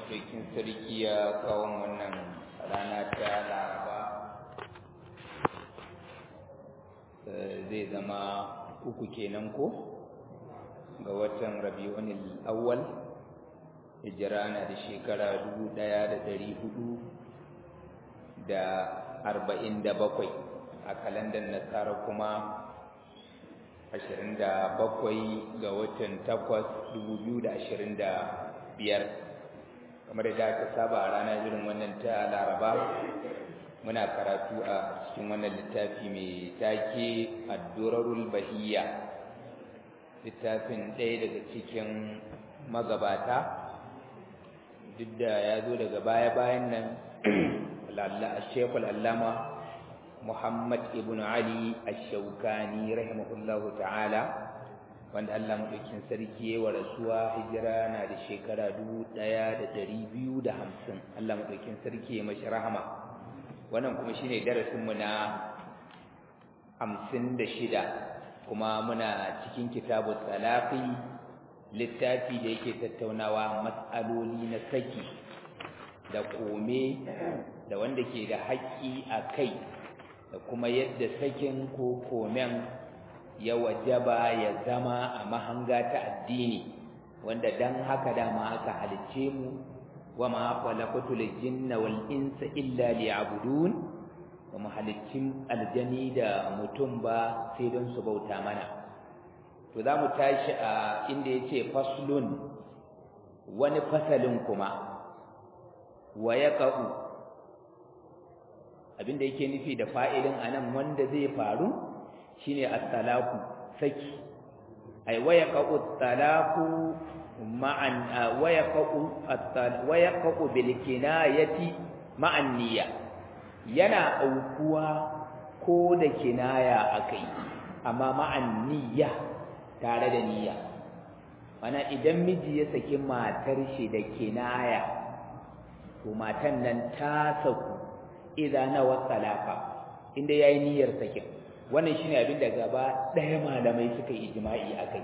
maɗaukin sarki ya kawo wannan rana ta laraba zai zama uku kenan ko ga watan rabi'unil awwal hijira na da shekara dubu ɗaya da ɗari hudu da arba'in da bakwai a kalandar nasara kuma ashirin da bakwai ga watan takwas dubu biyu da ashirin da biyar kamar da aka saba a ranar irin wannan ta laraba muna karatu a cikin wannan littafi mai take addurarul bahiyya littafin ɗaya daga cikin magabata duk da ya zo daga baya-bayan nan shekul allama muhammad ibn ali ash-shaukani rahimahullahu ta'ala wanda Allah maɗaukin sarki ya wa rasuwa hijira na da shekara dubu ɗaya da ɗari biyu da hamsin Allah maɗaukin sarki ya mashi rahama wannan kuma shine darasinmu na hamsin da shida kuma muna cikin kitabu salafi littafi da yake tattaunawa matsaloli na saki da kome da wanda ke da haƙƙi a kai da kuma yadda sakin ko komen ya wajaba ya zama a mahanga ta addini wanda dan haka dama aka halicce mu wa ma khalaqatul jinna wal insa illa liya'budun wa ma haliccin aljani da mutum ba sai don su bauta mana to zamu tashi a inda yace faslun wani fasalin kuma wa yaqa'u abinda yake nufi da fa'idin anan wanda zai faru shine at-talaqu saki ay wayaqa'u at-talaqu ma'an wayaqa'u wayaqa'u bil kinayati ma'an niyya yana aukuwa ko da kinaya akai amma ma'an niyya tare da niyya mana idan miji ya saki matar shi da kinaya to matan nan ta saku idan nawa talaqa inda yayi niyyar sakin wannan shine abin da gaba ɗaya malamai suka yi ijma'i akai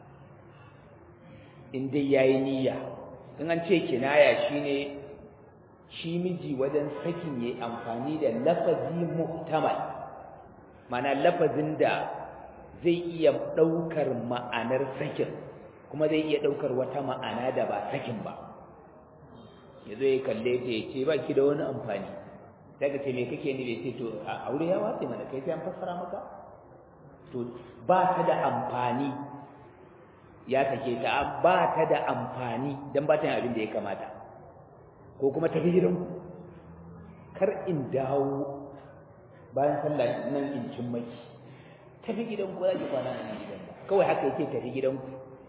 in dai yayi niyya in an ce kinaya shine shi miji wajen sakin yayi amfani da lafazi muhtamal mana lafazin da zai iya ɗaukar ma'anar sakin kuma zai iya ɗaukar wata ma'ana da ba sakin ba yazo ya kalle ta ya ce ba ki da wani amfani daga ce me kake ni da ce to aure ya watsi mana kai sai an fassara maka to ba ta da amfani ya sake ta ba ta da amfani dan ba ta yin abin da ya kamata ko kuma tafi gidanku kar in dawo bayan sallah nan in cin maki tafi gidanku za ki kwana nan gidan kawai haka yake tafi gidanku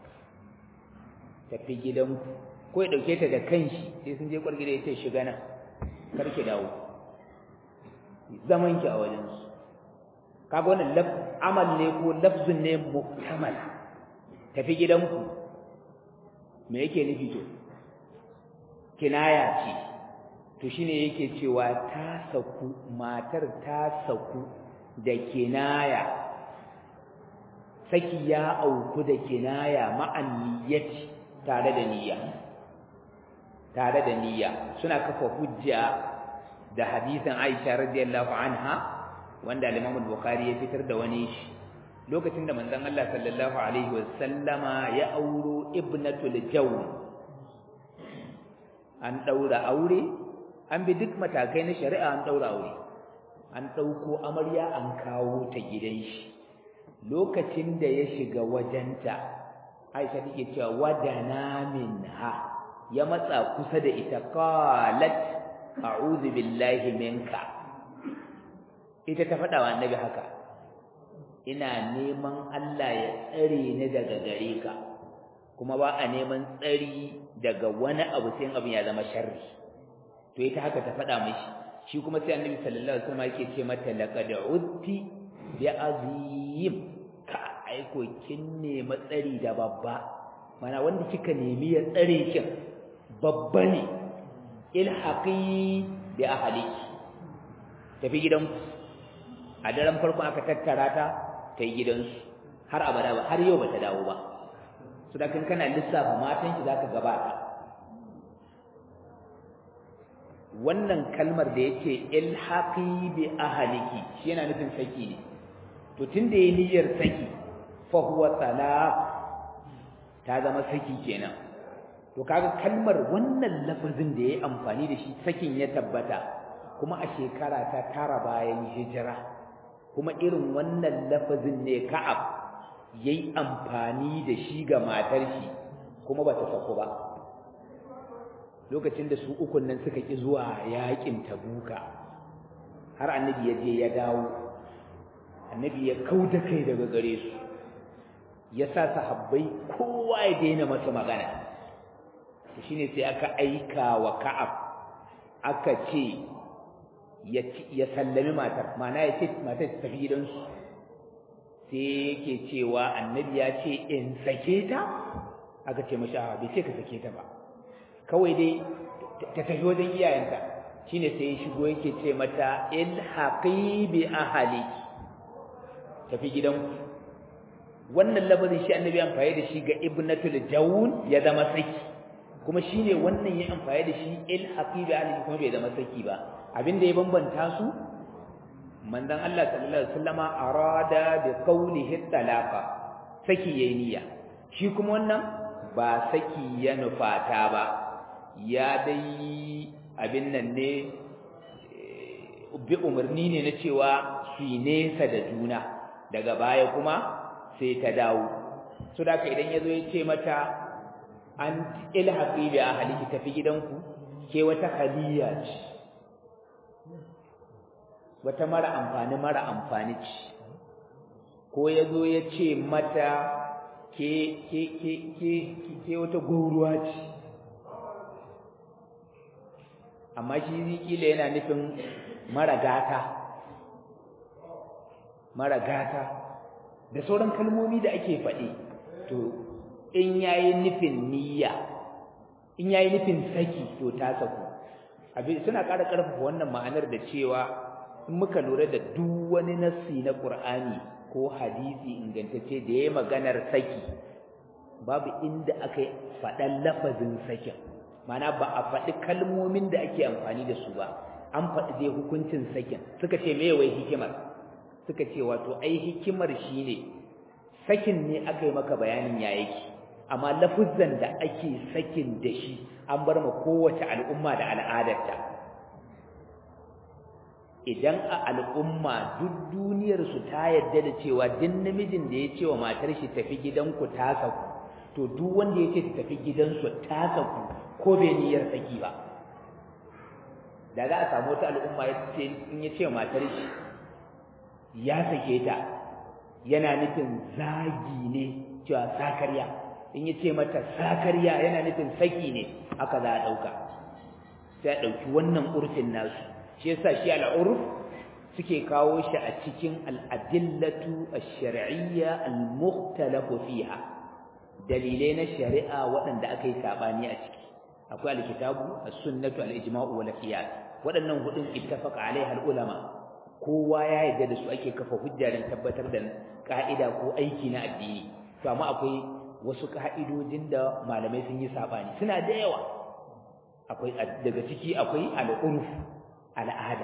tafi gidanku ko ya dauke ta da kanshi sai sun je kwargida ya ce shiga nan kar ki dawo zaman ki a wajen su kaga wannan amal ne ko lafzun ne muhtamal tafi gidanku me yake nufi to kinaya ce to shine yake cewa ta saku matar ta saku da kinaya saki ya auku da kinaya ma'an niyyati tare da niyya tare da niyya suna kafa hujja da hadisin Aisha radiyallahu anha wanda al-Imam al-Bukhari ya fitar da wani shi lokacin da manzon Allah sallallahu alaihi wasallama ya auro ibnatul jawn an daura aure an bi duk matakai na shari'a an daura aure an dauko amarya an kawo ta gidan shi lokacin da ya shiga wajenta Aisha take cewa wadana minha ya matsa kusa da ita qalat a'udhu billahi minka ita ta faɗa wa annabi haka ina neman Allah ya tsare ni daga gare ka kuma ba a neman tsari daga wani abu sai abin ya zama sharri to ita haka ta faɗa mishi shi kuma sai annabi sallallahu alaihi wasallam yake ce mata laqad udti bi azim ka aiko kin nemi tsari da babba mana wanda kika nemi ya tsare kin babba ne ilhaqi bi ahliki tafi gidanku a daren farko aka tattara ta ta yi gidansu har abada ba har yau ba ta dawo ba su da kan kana lissafa matan ki zaka gabata wannan kalmar da yake ilhaqi bi ahliki shi yana nufin saki ne to tunda yayi niyyar saki fa huwa talaq ta zama saki kenan to kaga kalmar wannan lafazin da yayi amfani da shi sakin ya tabbata kuma a shekara ta tara bayan hijira kuma irin wannan lafazin ne Ka'ab yayi amfani da shi ga matar shi kuma bata sako ba lokacin da su ukun nan suka ki zuwa yakin Tabuka har annabi ya je ya dawo annabi ya kauda kai daga gare su ya sa sahabbai kowa ya daina masa magana shine sai aka aika wa Ka'ab aka ce ya sallami matar mana ya ce matar ta tafi gidansu sai yake cewa annabi ya ce in sake ta aka ce mashi bai ce ka sake ta ba kawai dai ta tafi wajen iyayenta shine sai ya shigo yake ce mata ilhaqi bi ahliki tafi gidanku wannan lafazin shi annabi amfani da shi ga ibnatul jawun ya zama saki kuma shine wannan ya amfani da shi ilhaqi bi ahliki kuma bai zama saki ba abinda ya bambanta su manzon Allah sallallahu alaihi wasallama arada bi qawlihi talaqa saki yayi niyya shi kuma wannan ba saki ya nufata ba ya dai abin nan ne bi umarni ne na cewa su nesa da juna daga baya kuma sai ta dawo so da idan yazo ya ce mata an ilhaqi bi ahliki tafi gidanku ke wata haliya ce wata mara amfani mara amfani ce ko ya zo ya ce mata ke ke ke ke ke wata gauruwa ce amma shi kila yana nufin mara gata mara gata da sauran kalmomi da ake faɗi to in yayi nufin niyya in yayi nufin saki to ta saku abin suna ƙara ƙarfafa wannan ma'anar da cewa in muka lura da duk wani nassi na Qur'ani ko hadisi ingantacce da yayi maganar saki babu inda aka faɗan lafazin sakin mana ba a faɗi kalmomin da ake amfani da su ba an faɗi dai hukuncin sakin suka ce me wai hikimar suka ce wato ai hikimar shine sakin ne aka yi maka bayanin ya yake amma lafuzan da ake sakin da shi an bar ma kowace al'umma da al'adarta idan a al'umma duk duniyar su ta yarda da cewa duk namijin da ya ce wa matar shi tafi gidanku ta saku to duk wanda ya ce ta tafi gidansu ta saku ko bai niyyar saki ba da za a samu wata al'umma ya ce in ya ce wa matar shi ya sake ta yana nufin zagi ne cewa sakarya in ya ce mata sakarya yana nufin saki ne aka za a ɗauka sai a ɗauki wannan urfin nasu shi yasa shi al'urf suke kawo shi a cikin al'adillatu ash-shar'iyya al-mukhtalafu fiha dalilai na shari'a waɗanda aka yi sabani a ciki akwai al-kitabu as-sunnatu al-ijma'u wal qiyas waɗannan hudun ittafaqa alaiha al-ulama kowa ya yarda da su ake kafa hujja don tabbatar da ka'ida ko aiki na addini to amma akwai wasu ka'idojin da malamai sun yi sabani suna da yawa akwai daga ciki akwai al-urf al'ada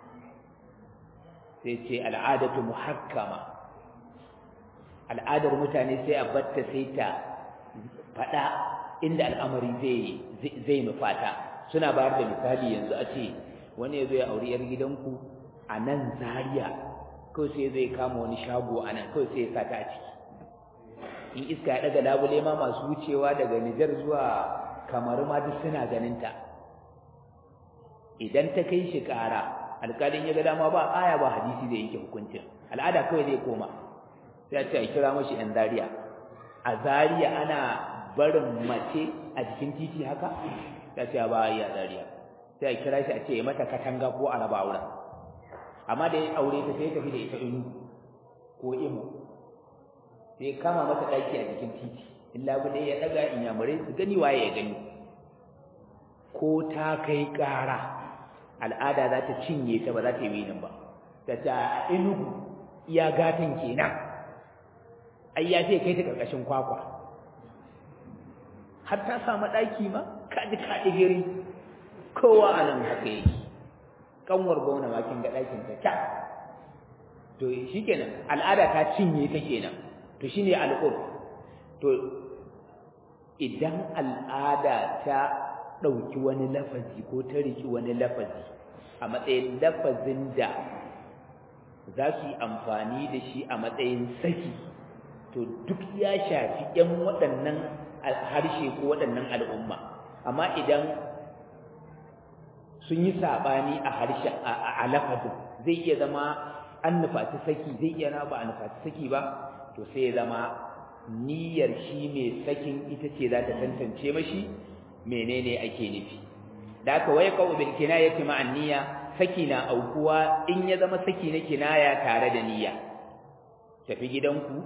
sai ce al'adatu muhakkama al'adar mutane sai a batta sai ta faɗa inda al'amari zai zai nufata suna bayar da misali yanzu a ce wani ya zo ya auri yar gidanku a nan Zariya, kawai sai zai kama wani shago a nan kawai sai ya sata a ciki in iska ya ɗaga labule ma masu wucewa daga Nijar zuwa Kamaru ma duk suna ganin ta idan ta kai shi ƙara alƙalin ya ga dama ba aya ba hadisi zai yanke hukuncin al'ada kawai zai koma sai a ce a kira mashi ɗan Zariya. a Zariya ana barin mace a jikin titi haka sai a ce ba yi a Zariya. sai a kira shi a ce mata katanga ko a raba wurin amma da ya aure ta sai tafi da ita inu ko imo sai kama mata ɗaki a jikin titi in labule ya ɗaga in yamurai su gani waye ya gani ko ta kai ƙara al'ada za ta cinye ta ba za ta yi winin ba ta ta inugu iya gatan kenan ai ya ce kai ta ƙarƙashin kwakwa har ta samu ɗaki ma kaji kaɗi gari kowa a nan haka yake kanwar gwamna ma kin ga ɗakin ta ta to shikenan al'ada ta cinye ta kenan to shine al'urf to idan al'ada ta ɗauki wani lafazi ko ta riki wani lafazi a matsayin lafazin da za su yi amfani da shi a matsayin saki to duk ya shafi ‘yan waɗannan harshe ko waɗannan al'umma amma idan sun yi saɓani a harshe a lafazin zai iya zama an nufaci saki zai iya na ba a nufaci saki ba to sai ya zama niyyar shi mai sakin ita ce za ta tantance mashi menene ake nufi da aka waye kawo bil kinayati ma'an niyya saki na aukuwa in ya zama saki na kinaya tare da niyya tafi gidanku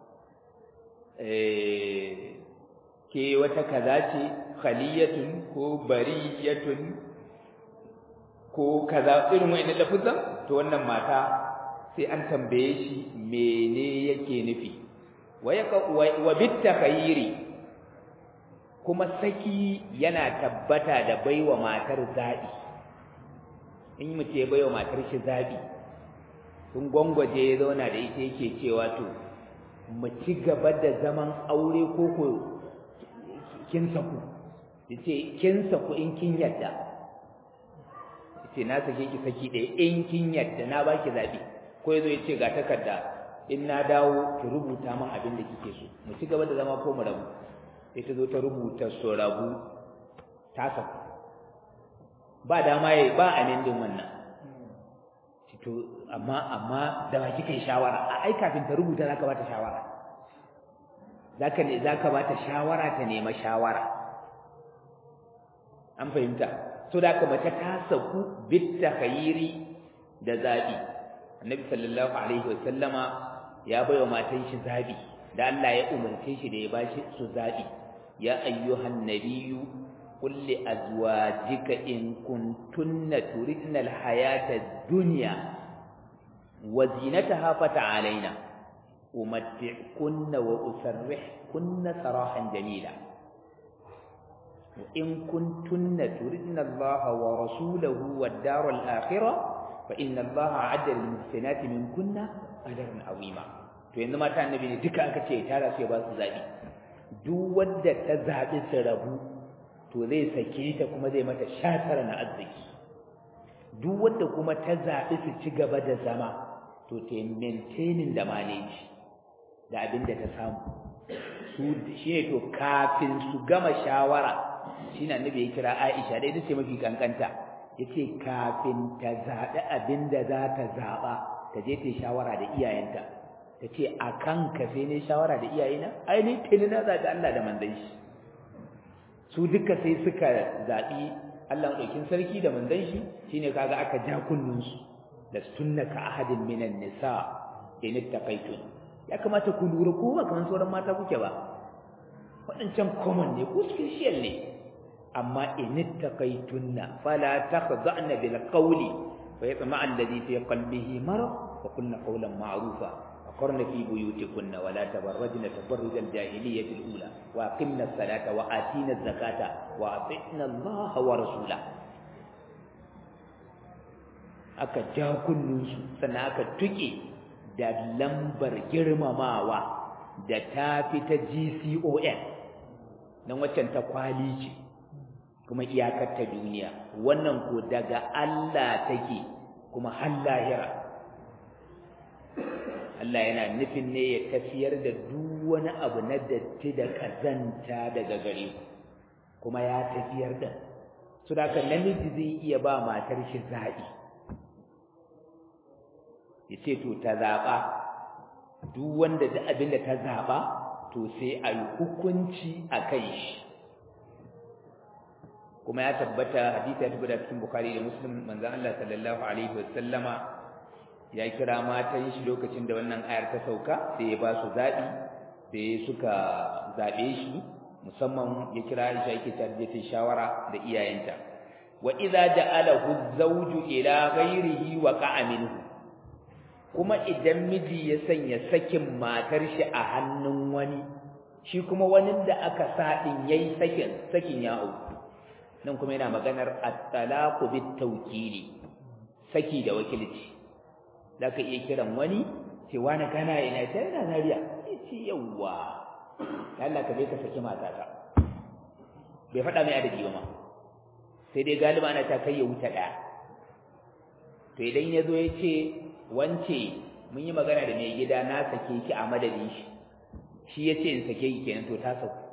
eh ke wata kaza ce khaliyatun ko bariyatun ko kaza irin wayannan lafuzan to wannan mata sai an tambaye shi mene yake nufi wa bitakayiri kuma saki yana tabbata da baiwa matar zabi in mutum ya baiwa matar shi zabi sun gwangwaje ya zauna da ita yake cewa to mu ci gaba da zaman aure ko ko kin saku yace kin saku in kin yadda yace na sake ki saki ɗaya in kin yadda na baki zabi ko yazo yace ga takarda in na dawo ki rubuta min abin da kike so mu ci gaba da zama ko mu rabu sai ta zo ta rubuta so rabu ta saku ba dama yayi ba amendin wannan to amma amma da ba kike shawara a ai kafin ta rubuta zaka bata shawara zaka ne zaka bata shawara ta nema shawara an fahimta so da ka mace ta saku bit takhayiri da zabi annabi sallallahu alaihi wasallama ya baiwa matan shi zabi da Allah ya umarce shi da ya bashi su zabi ya ayyuhan nabiyyu qul li azwajika in kuntunna turidna alhayata ad-dunya wa zinataha fata'alaina umatti'kunna wa usarrihkunna sarahan jamila وإن كنتن تردن الله ورسوله والدار الآخرة فإن الله أعد للمحسنات منكن أجرا عظيما to yanzu mata annabi ne duka aka ce tara sai ba su zabi duk wanda ta zabi su rabu to zai sake ta kuma zai mata shatara na arziki duk wanda kuma ta zabi su ci gaba da zama to ta maintaining da manage da abin da ta samu su shi ne to kafin su gama shawara shi na annabi ya kira Aisha dai ce mafi kankanta yace kafin ta zaɓi abin da za ta zaɓa ta je ta shawara da iyayenta ta ce a kan ka sai ne shawara da iyayena ai ni tuni na zaɓi Allah da manzon shi su duka sai suka zaɓi Allah ɗaukin sarki da manzon shi shine kaga aka ja kunnunsu da sunna ka ahadin minan nisa in ittaqaitun ya kamata ku lura ko ba kamar sauran mata kuke ba waɗancan common ne ko special ne amma in ittaqaytunna fala takhda'na bil qawli fa yatma alladhi fi qalbihi marad wa qulna qawlan ma'rufa wa qarna fi buyutikunna wa la tabarrajna tabarruj al jahiliyyah al ula wa aqimna as-salata wa atina az-zakata wa atina Allah wa rasula aka ja kunnunsu sannan aka tuke da lambar girmamawa da ta fi ta GCON nan waccan ta kwali ce kuma iyakar ta duniya wannan ko daga Allah take kuma har lahira Allah yana nufin ne ya tafiyar da duk wani abu na datti da kazanta daga gare ku kuma ya tafiyar da su da namiji zai iya ba matar shi zaɓi ya ce to ta zaɓa duk wanda da abin da ta zaɓa to sai a yi hukunci a kai shi kuma ya tabbata hadisi ya tabbata cikin bukhari da muslim manzon Allah sallallahu alaihi wasallama ya kira matan shi lokacin da wannan ayar ta sauka sai ya ba su zaɓi sai suka zaɓe shi musamman ya kira Aisha yake tarje shawara da iyayenta wa idza ja'alahu az-zawju ila ghayrihi wa qa'a minhu kuma idan miji ya sanya sakin matar shi a hannun wani shi kuma wani da aka sa din yayi sakin sakin ya auku nan kuma yana maganar at-talaqu bit tawkili saki da wakilci zaka iya kiran wani ce wani kana ina ce ina nariya ce yawa Allah ka je ka saki matata bai faɗa mai adadi ba ma sai dai galiba ana ta kai ya wuce ɗaya to idan ya zo ya ce wance mun yi magana da mai gida na sake ki a madadin shi shi ya ce in sake ki kenan to ta sauku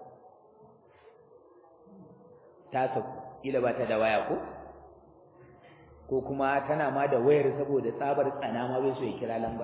ta sauku kila ba ta da waya ko ko kuma tana ma da wayar saboda tsabar tsana ma bai so ya kira lamba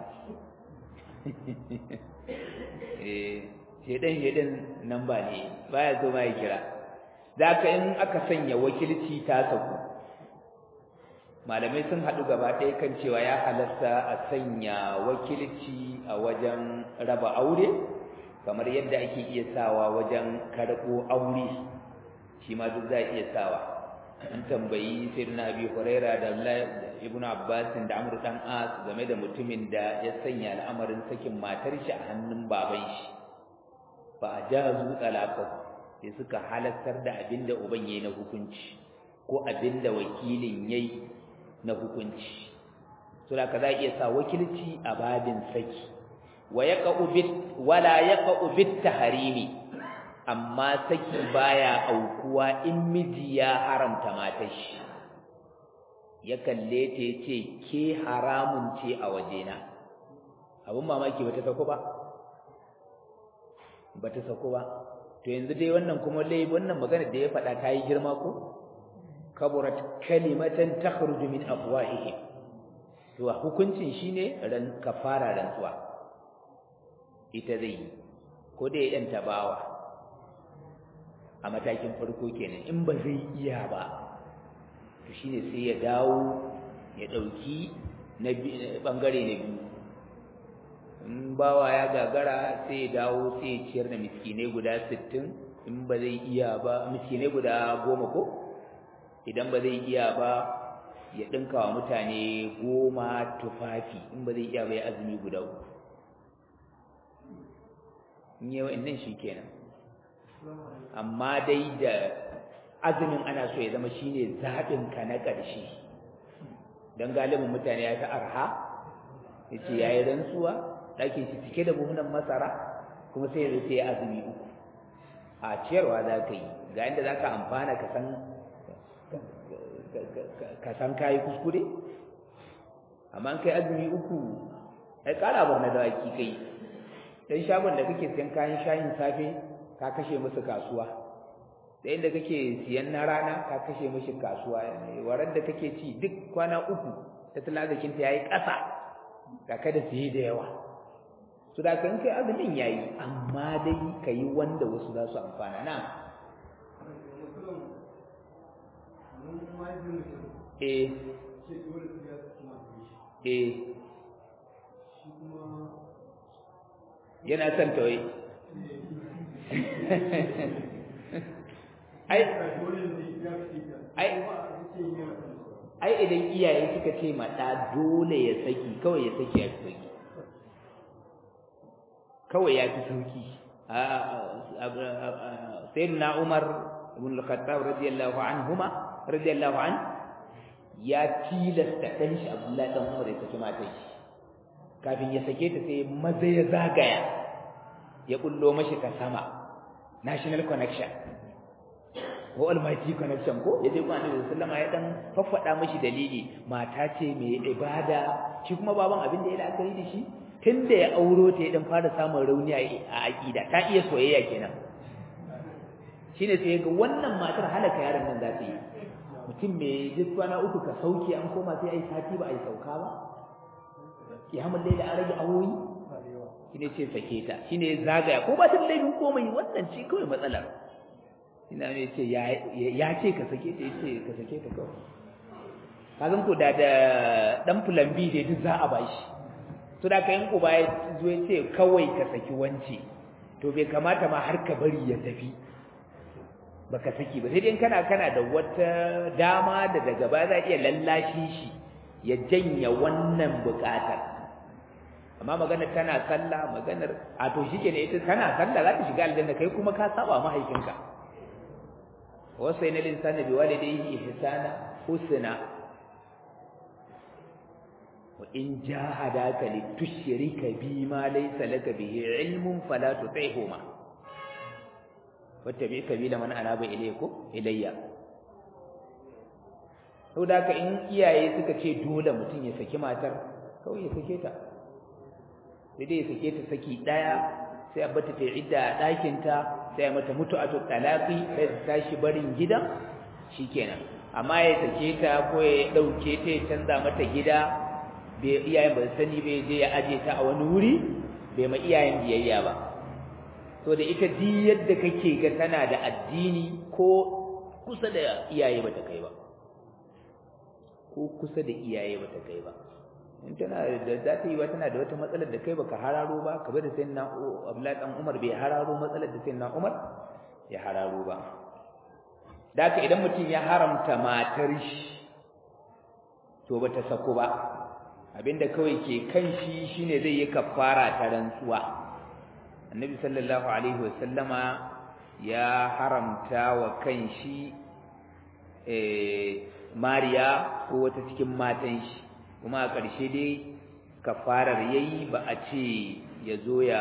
eh shedan shedan namba ne baya so ma ya kira zaka in aka sanya wakilci ta sauku malamai sun haɗu gaba ɗaya kan cewa ya halasta a sanya wakilci a wajen raba aure kamar yadda ake iya sawa wajen karɓo aure shi ma duk za a iya sawa an tambayi sayyidina abi huraira da ibn abbas da amr dan as game da mutumin da ya sanya al'amarin sakin matar shi a hannun baban shi fa ajazu talaqahu sai suka halartar da abinda uban yayi na hukunci ko abinda wakilin yayi na hukunci to da ka za iya sa wakilci a babin saki wa yaqa'u bit wala yaqa'u bit tahrimi amma saki baya aukuwa in miji ya haramta matar shi ya kalle ta yace ke haramun ce a wajena abun mamaki bata sako ba bata sako ba to yanzu dai wannan kuma lai wannan magana da ya faɗa ta yi girma ko kaburat kalimatan takhruju min afwahihim to hukuncin shine ran kafara rantsuwa ita zai ko da ya yanta bawa a matakin farko kenan in ba zai iya ba to shine sai ya dawo ya dauki na bangare na biyu in bawa ya gagara sai ya dawo sai ya ciyar da miskinai guda 60 in ba zai iya ba miskinai guda 10 ko idan ba zai iya ba ya dinka wa mutane goma tufafi in ba zai iya ba ya azumi guda uku in yi wa'annan shi kenan amma dai da azumin ana so ya zama shine zaɓin ka na ƙarshe don galibin mutane ya ta arha ya ce ya yi rantsuwa ɗakin shi cike da buhunan masara kuma sai ya sai azumi uku a ciyarwa za ka yi ga inda za ka amfana ka san ka san kayi kuskure amma an kai azumi uku ai ƙara bar na dawaki kai dan shagon da kake siyan kayan shayin safe ka kashe musu kasuwa da inda kake siyan na rana ka kashe musu kasuwa warar da kake ci duk kwana uku tattalin arzikin ta yayi ƙasa ga kada siye da yawa su da kan kai azumin yayi amma dai kayi wanda wasu za su amfana na eh eh yana son tawai ai ai idan iyaye suka ce mata dole ya saki kawai ya saki ya saki kawai ya fi sauki sayyidina Umar ibn al-Khattab radiyallahu anhuma radiyallahu an ya tilasta dan shi Abdullahi dan Umar ya saki matar shi kafin ya sake ta sai maza ya zagaya ya kullo mashi ka sama national connection ko almighty connection ko yaje ko annabi sallallahu alaihi ya dan faffada mashi dalili mata ce mai ibada shi kuma baban abin da ya la'akari da shi tunda ya auro ta ya dan fara samun rauni a aqida ta iya soyayya kenan shine sai ga wannan matar halaka yaron nan za ta yi mutum mai jiswana uku ka sauke an koma sai ai sati ba ai sauka ba kiyamun laila an rage awoyi shine ce sake ta shine zagaya ko ba ta laifin komai wannan ce kawai matsalar ina ne ce ya ce ka sake ta yace ka sake ta kawai kazan ko da da dan plan B dai duk za a bashi to da kayan uba ya zo ya ce kawai ka saki wance to bai kamata ma har ka bari ya tafi baka saki ba sai dai kana kana da wata dama da daga baya za iya lallashi shi ya janya wannan bukatar amma maganar tana sallah maganar a to shike ne ita tana sallah za ta shiga aljanna kai kuma ka saba mahaifinka wasaina linsana biwalidayhi ihsana husna wa in jahadaka litushrika bima laysa laka bihi ilmun fala tuti'huma wattabi sabila man anaba ilayku ilayya saboda haka in iyaye suka ce dole mutum ya saki matar kawai ya sake ta sai dai ya sake ta saki daya sai a bata ta idda a ɗakin ta sai a mata mutu a talaqi sai ta tashi barin gidan shikenan amma ya sake ta ko ya dauke ta ya canza mata gida bai iyayen ba sani bai je ya aje ta a wani wuri bai ma iyayen biyayya ba to da ita di yadda kake ga tana da addini ko kusa da iyaye bata kai ba ko kusa da iyaye bata kai ba in tana da za ta yi wa tana da wata matsalar da kai baka hararo ba kamar da sayyidina Abdullahi dan Umar bai hararo matsalar da sayyidina Umar ya hararo ba daka idan mutum ya haramta matar shi to bata sako ba abinda kawai ke kan shi shine zai yi kafara ta rantsuwa annabi sallallahu alaihi wasallama ya haramta wa kan shi eh mariya ko wata cikin matan shi kuma a ƙarshe dai kafarar yayi ba a ce ya zo ya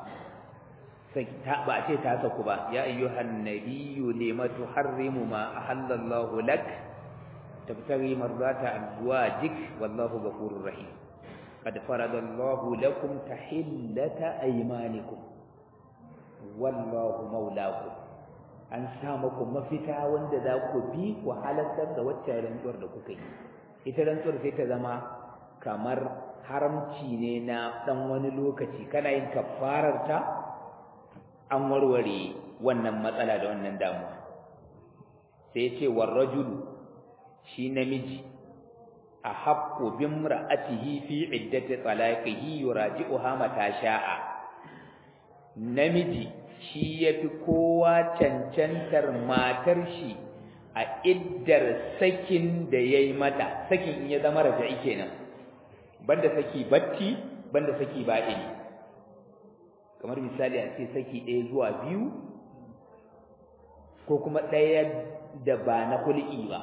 ba a ce ta saku ba ya ayyuhan nabiyyu lima tuharrimu ma ahallallahu lak tabtaghi mardata azwajik wallahu ghafurur rahim qad faradallahu lakum tahillata aymanikum wallahu maulakum an sa muku mafita wanda za ku bi ku halartar da waccan rantsuwar da kuka yi ita rantsuwar sai ta zama kamar haramci ne na dan wani lokaci kana yin kafarar ta an warware wannan matsala da wannan damuwa sai ya ce war rajulu shi namiji a haqqu bimra'atihi fi iddati talaqihi yuraji'uha mata sha'a namiji shi yafi kowa cancantar matar shi a iddar sakin da yayi mata sakin in ya zama raja'i kenan banda saki batti banda saki ba'ini kamar misali a ce saki ɗaya zuwa biyu ko kuma ɗaya da ba na kul'i ba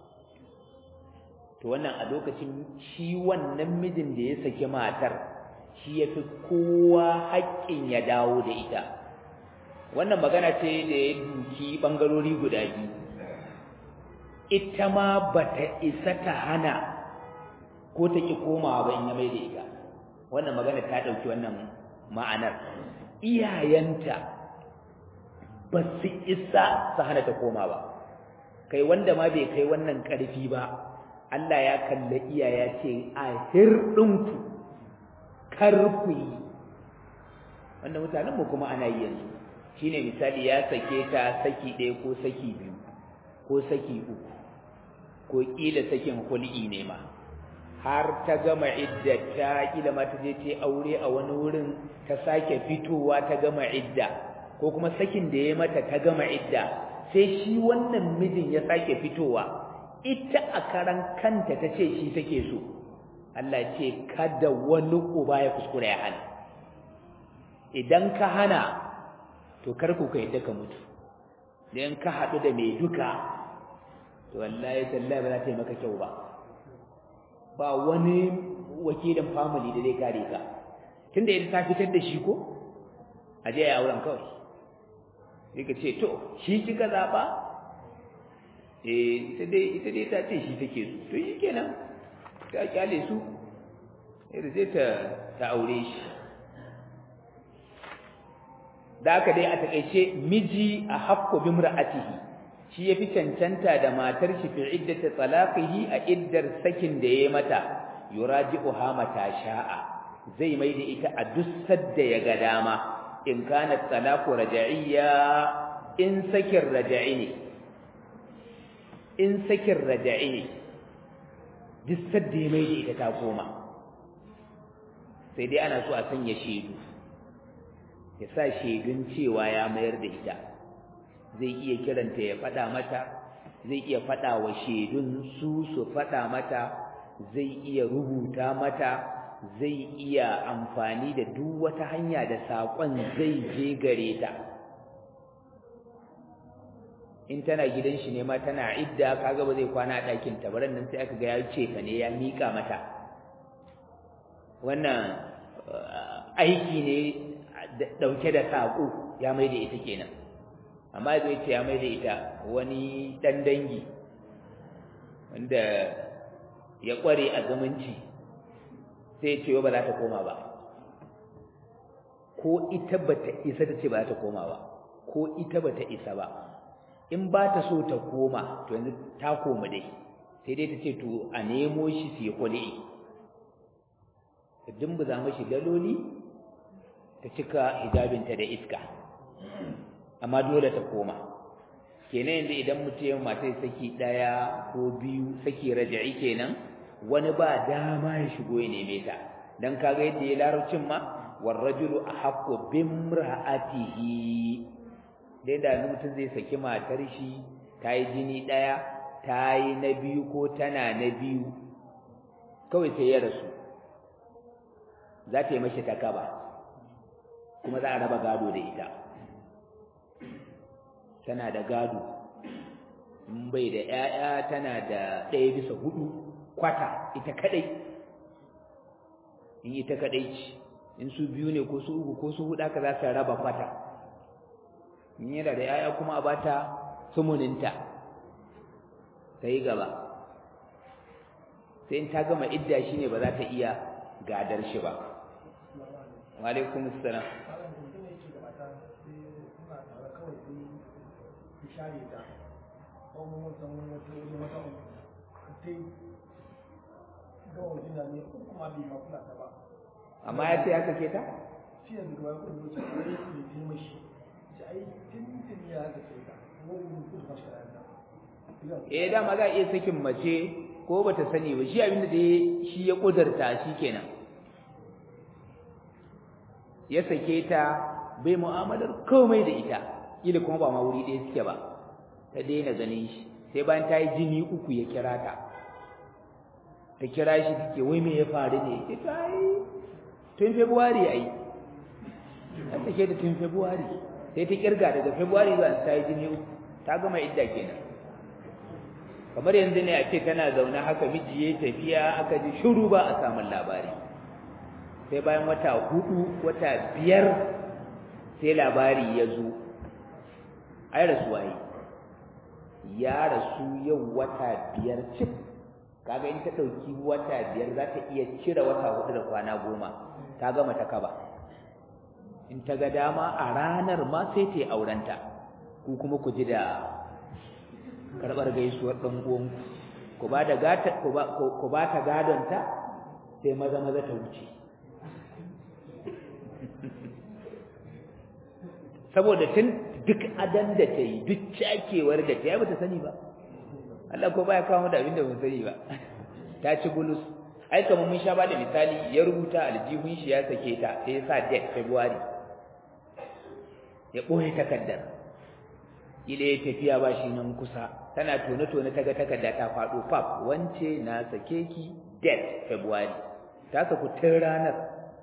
to wannan a lokacin shi wannan mijin da ya saki matar shi ya fi kowa haƙƙin ya dawo da ita wannan magana ce da ya duki ɓangarori guda biyu ita ma ba ta isa ta hana ko ta ƙi komawa ba in ya mai da ita wannan magana ta ɗauki wannan ma'anar iyayenta ba su isa su hana ta koma ba kai wanda ma bai kai wannan ƙarfi ba Allah ya kalla iyaya ce a hirɗinku kar ku yi wanda mutanen mu kuma ana yi yanzu shine misali ya sake ta saki ɗaya ko saki biyu ko saki uku ko ƙila sakin hul'i ne ma har ta gama idda ta ƙila ma ta je ta aure a wani wurin ta sake fitowa ta gama idda ko kuma sakin da ya mata ta gama idda sai shi wannan mijin ya sake fitowa ita a karan kanta ta ce shi take so Allah ce kada wani uba ya kuskura ya hana idan ka hana to kar ku kai ka mutu idan ka haɗu da mai duka to wallahi tallahi ba za ta yi maka kyau ba ba wani wakilin family da zai kare ka tunda ita ta fitar da shi ko a je ya auren kawai sai ka ce to shi kika zaba eh ita dai ita dai ta ce shi take so to shi kenan ta kyale su sai zai ta ta aure shi da aka dai a takeice miji a haqqu bimra'atihi shi yafi cancanta da matar shi fi iddati talaqihi a iddar sakin da yayi mata yuraji'uha mata sha'a zai mai da ita a dussar da ya ga dama in kana talaqu raja'iyya in sakin raja'i ne in sakin raja'i ne dussar da ya mai da ita ta koma sai dai ana so a sanya shaidu ya sa shaidun cewa ya mayar da ita zai iya kiranta ya faɗa mata zai iya faɗa wa shaidun su su faɗa mata zai iya rubuta mata zai iya amfani da duk wata hanya da saƙon zai je gare ta in tana gidan shi ne ma tana idda kaga ba zai kwana a ɗakin ta baran nan sai aka ga ya ce fa ne ya mika mata wannan aiki ne dauke da sako ya mai da ita kenan amma zai ce ya mai da ita wani dan dangi wanda ya kware a zumunci sai ce ba za ta koma ba ko ita bata isa ta ce ba za ta koma ba ko ita bata isa ba in ba ta so ta koma to yanzu ta koma dai sai dai ta ce to a nemo shi su yi kuli'i ta dimbuza mashi daloli ta cika hijabinta da iska amma dole ta koma kenan yanzu idan mutum ya mata saki ɗaya ko biyu saki raja'i kenan wani ba dama ya shigo ya neme ta dan kaga yadda ya larabcin ma warrajulu ahaqqu bimra'atihi dai da mutum zai saki matar shi ta yi jini ɗaya ta yi na biyu ko tana na biyu kawai sai ya rasu za ta yi mashi takaba kuma za a raba gado da ita tana da gado in bai da 'ya'ya tana da ɗaya bisa hudu kwata ita kadai in ita kadai ce in su biyu ne ko su uku ko su hudu aka za su raba kwata in yana da 'ya'ya kuma a bata sumuninta ta yi gaba sai in ta gama idda shi ne ba za ta iya gadar shi ba wa alaikum assalam share ta kuma wata wata wata wata kai ga wajen da ne kuma bai ma kula ta ba amma ya ce ya sake ta shi yanzu ga wani lokaci ko ya yi ji mashi ji ai tun tun ya sake ta wani mun kudu mashi kayan eh dama za a iya sakin mace ko bata sani ba shi abinda da shi ya kudurta shi kenan ya sake ta bai mu'amalar komai da ita kila kuma ba ma wuri ɗaya suke ba ta daina ganin shi sai bayan ta yi jini uku ya kira ta ta kira shi take wai me ya faru ne ya ta yi tun february ai ta sake ta tun february sai ta kirga daga february zuwa ta yi jini uku ta gama idda kenan kamar yanzu ne a ce tana zaune haka miji ya tafiya aka ji shiru ba a samun labari sai bayan wata hudu wata biyar sai labari ya zo ai rasuwa yi ya rasu yau wata biyar cif kaga in ta ɗauki wata biyar za ta iya cire wata hudu da kwana goma ta gama ta kaba in ta ga dama a ranar ma sai ta yi aurenta ku kuma ku ji da karɓar gaisuwar ɗan uwanku ku ba da gata ku ba ta gadonta sai maza maza ta wuce saboda tun duk adan da ta yi duk cakewar da ta yi ba ta sani ba Allah ko baya kawo da abin da ban sani ba ta ci bulus ai kamar mun sha ba da misali ya rubuta aljihun shi ya sake ta sai ya sa date February ya ɓoye takardar ile ya tafiya ba shi nan kusa tana tone-tone ta ga takarda ta faɗo fab wance na sake ki date February ta saku tun ranar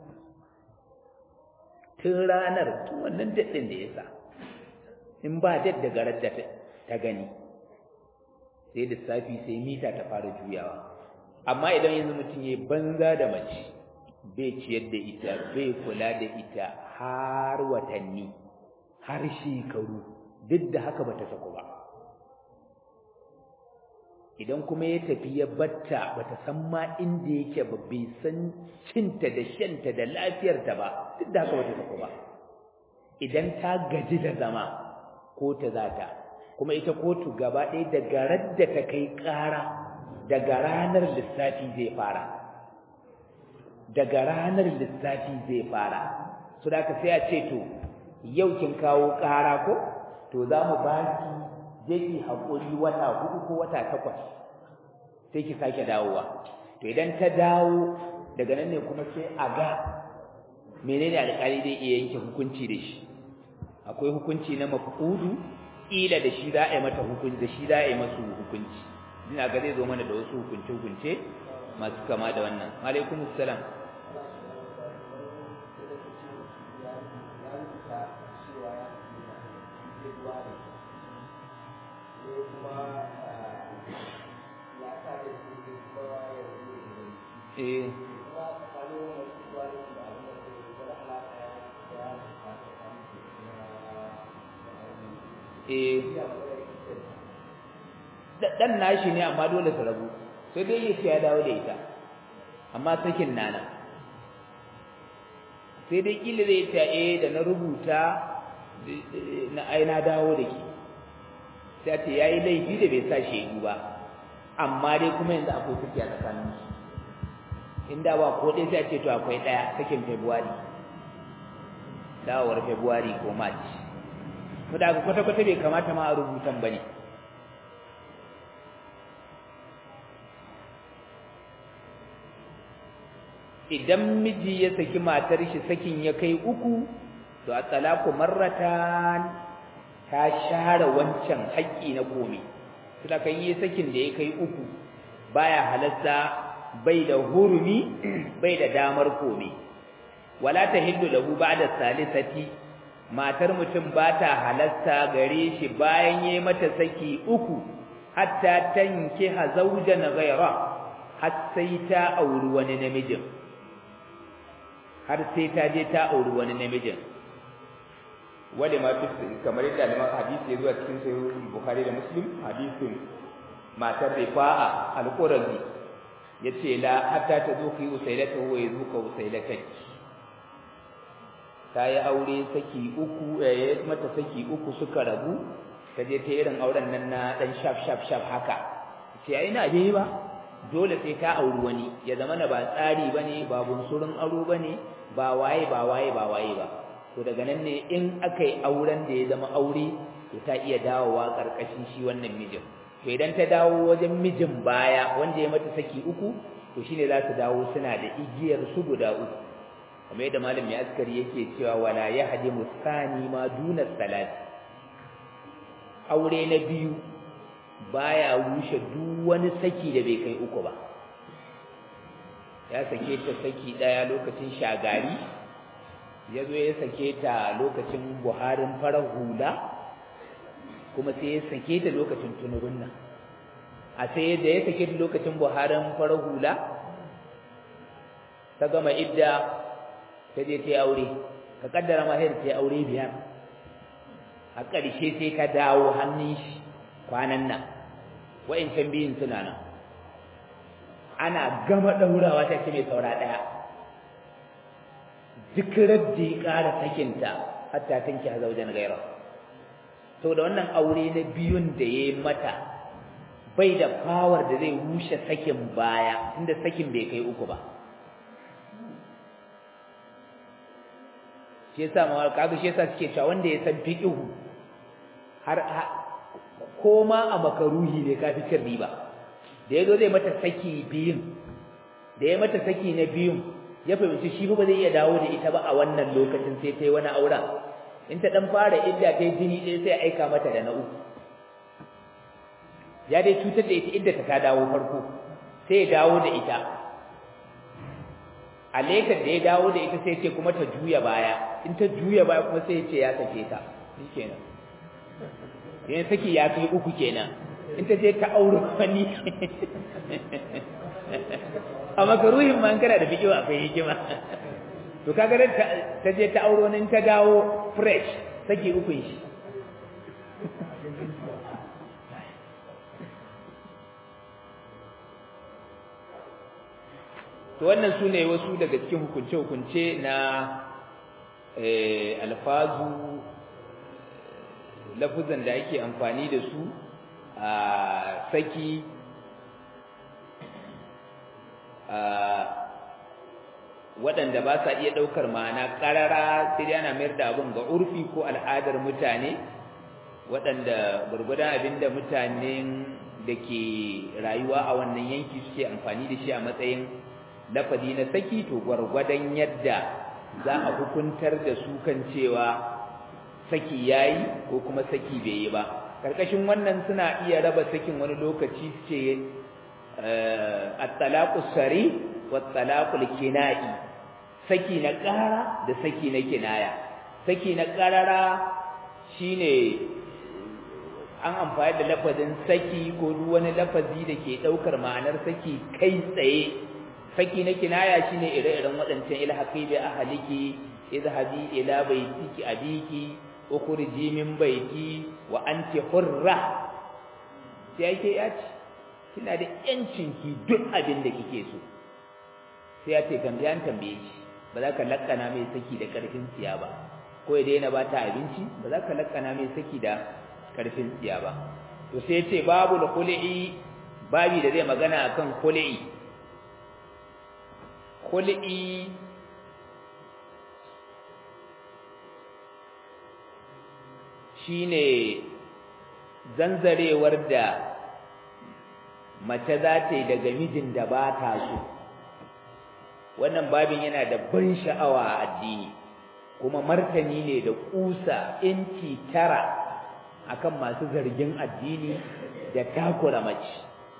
tun ranar tun wannan date ɗin da ya sa in ba date daga radda ta gani sai lissafi sai mita ta fara juyawa amma idan yanzu mutum ya banza da mace bai ciyar da ita bai kula da ita har watanni har shekaru duk da haka bata sako ba idan kuma ya tafi ya batta bata san ma inda yake ba bai san cinta da shanta da lafiyarta ba duk da haka bata sako ba idan ta gaji da zama ko ta zata kuma ita kotu gaba ɗaya daga radda ta kai ƙara daga ranar lissafi zai fara daga ranar lissafi zai fara su da ka sai a ce to yau kin kawo ƙara ko to za mu ba ki je ki haƙuri wata hudu ko wata takwas sai ki sake dawowa to idan ta dawo daga nan ne kuma sai a ga menene alƙali zai iya yanke hukunci da shi akwai hukunci na mafudu ila da shi za a yi mata hukunci da shi za a yi masu hukunci ina ga zai zo mana da wasu hukunce hukunce masu kama da wannan alaikum assalam eh eh dan nashi ne amma dole su rabu sai dai yace ya dawo da ita amma sakin nana sai dai kila zai ta eh da na rubuta na ai na dawo da ki sai ce yayi laifi da bai sa shedu ba amma dai kuma yanzu akwai saki a tsakanin su inda ba ko dai sai ce to akwai daya sakin February dawowar February ko March to da kwata kwata bai kamata ma a rubutan bane idan miji ya saki matar shi sakin ya kai uku to a talaku marratan ta share wancan haƙƙi na komai suna kan yi sakin da ya kai uku baya halasta bai da hurumi bai da damar komai wala tahillu lahu ba'da salisati matar mutum ba ta halasta gare shi bayan yayi mata saki uku hatta tankiha zawjan ghayra har sai ta auri wani namijin har sai ta je ta auri wani namijin wale ma kamar yadda aliman hadisi ya zuwa cikin sahih bukhari da muslim hadisin matar rifa'a al-qurazi yace la hatta ta zo ki usailatahu wa yazuka usailataki ta yi aure saki uku eh mata saki uku suka rabu ta je ta irin auren nan na dan shaf shaf shaf haka ce ai ina je ba dole sai ta auri wani ya zama na ba tsari bane ba bunsurin aro bane ba waye ba waye ba waye ba to daga nan ne in aka yi auren da ya zama aure to ta iya dawowa karkashin shi wannan mijin to idan ta dawo wajen mijin baya wanda ya mata saki uku to shine za su dawo suna da igiyar su guda uku kamar yadda malam mai askari yake cewa wala yahdimu sani ma duna salat aure na biyu baya rushe duk wani saki da bai kai uku ba ya sake ta saki daya lokacin shagari ya zo ya sake ta lokacin buharin farar hula kuma sai ya sake ta lokacin tunurun nan a sai da ya sake ta lokacin buharin farar hula ta gama idda ta je ta yi aure ka kaddara ma sai ta yi aure biyar a ƙarshe sai ka dawo hannun shi kwanan nan wa'incan biyun suna nan ana gama ɗaurawa ta ce mai saura ɗaya duk radda ya ƙara sakinta hatta tanki a zaujen gaira to da wannan aure na biyun da ya yi mata bai da fawar da zai rushe sakin baya inda sakin bai kai uku ba shi yasa ma kaga shi yasa suke cewa wanda ya san fiqhu har ko ma a makaruhi ne ka fi cin riba da yazo zai mata saki biyun da ya mata saki na biyun ya fahimci shi ba zai iya dawo da ita ba a wannan lokacin sai ta yi wani auren in ta dan fara idda ta yi jini ɗaya sai aika mata da na uku ya dai cutar da ita idda ta dawo farko sai ya dawo da ita a lekar da ya dawo da ita sai ce kuma ta juya baya in ta juya baya kuma sai ya ce ya sake ta shikenan yan saki ya kai uku kenan in ta je ta aure wani a makaruhin ma kana da fiƙiwa akwai hikima to kaga da ta je ta aure wani ta dawo fresh saki ukun shi to wannan su ne wasu daga cikin hukunce-hukunce na alfazu lafuzan da ake amfani da su a saki waɗanda ba sa iya ɗaukar ma'ana ƙarara sai dai ana mayar da abin ga urfi ko al'adar mutane waɗanda gurgudan abin da mutanen da ke rayuwa a wannan yanki suke amfani da shi a matsayin lafazi na saki to gwargwadon yadda za a hukuntar da su kan cewa saki yayi ko kuma saki bai yi ba karkashin wannan suna iya raba sakin wani lokaci su ce at-talaqu sari wa talaqul kina'i saki na ƙara da saki na kinaya saki na ƙarara shine an amfani da lafazin saki ko duk wani lafazi da ke ɗaukar ma'anar saki kai tsaye saki na kinaya shine ire-iren waɗancan ilhaqi bi ahliki idhabi ila baitiki abiki ukhriji min baiti wa anti hurra sai yake ya ce kina da yancin ki duk abin da kike so sai ya ce kan an tambaye shi ba za ka lakkana mai saki da karfin tsiya ba ko ya daina ba ta abinci ba za ka lakkana mai saki da karfin tsiya ba to sai ya ce babu da khul'i babi da zai magana akan khul'i khul'i shine zanzarewar da mace za ta yi daga mijin da ba ta so wannan babin yana da ban sha'awa a addini kuma martani ne da kusa inci tara akan masu zargin addini da takura mace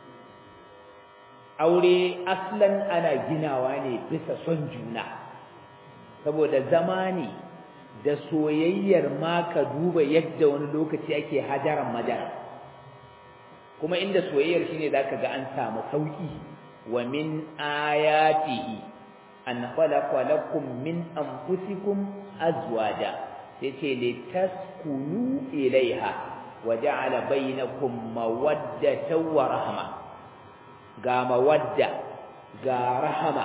aure aslan ana ginawa ne bisa son juna saboda zamani da soyayyar ma ka duba yadda wani lokaci ake hajaran madara kuma inda soyayyar shine zaka ga an samu sauki wa min ayatihi an khalaqa lakum min anfusikum azwaja yace litaskunu ilaiha wa ja'ala bainakum mawaddatan wa rahma ga mawadda ga rahama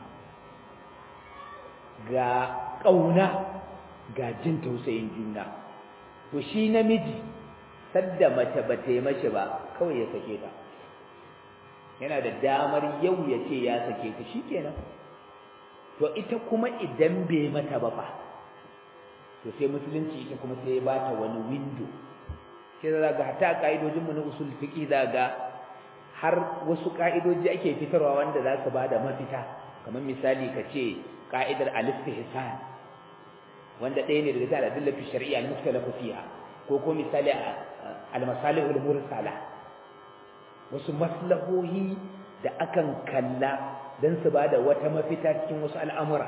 ga kauna ga jin tausayin juna to shi namiji sadda mace ba ta yi mace ba kawai ya sake ta yana da damar yau ya ce ya sake ta shikenan to ita kuma idan bai mata ba fa to sai musulunci ita kuma sai ya bata wani window sai za ga hata ka'idojin mu na usul fiqi za ga har wasu ka'idoji ake fitarwa wanda za su bada mafita kamar misali ka ce ka'idar al-istihsan wanda ɗaya ne daga cikin al'adun fi shari'a al-mukhtalafu fiha ko ko misali al-masalihul mursala wasu maslahohi da akan kalla dan su bada wata mafita cikin wasu al'amura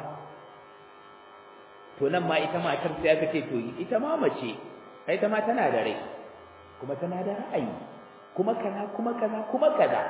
to nan ma ita matar sai aka ce to ita ma mace ai ita ma tana da rai kuma tana da ra'ayi kuma kaza kuma kaza kuma kaza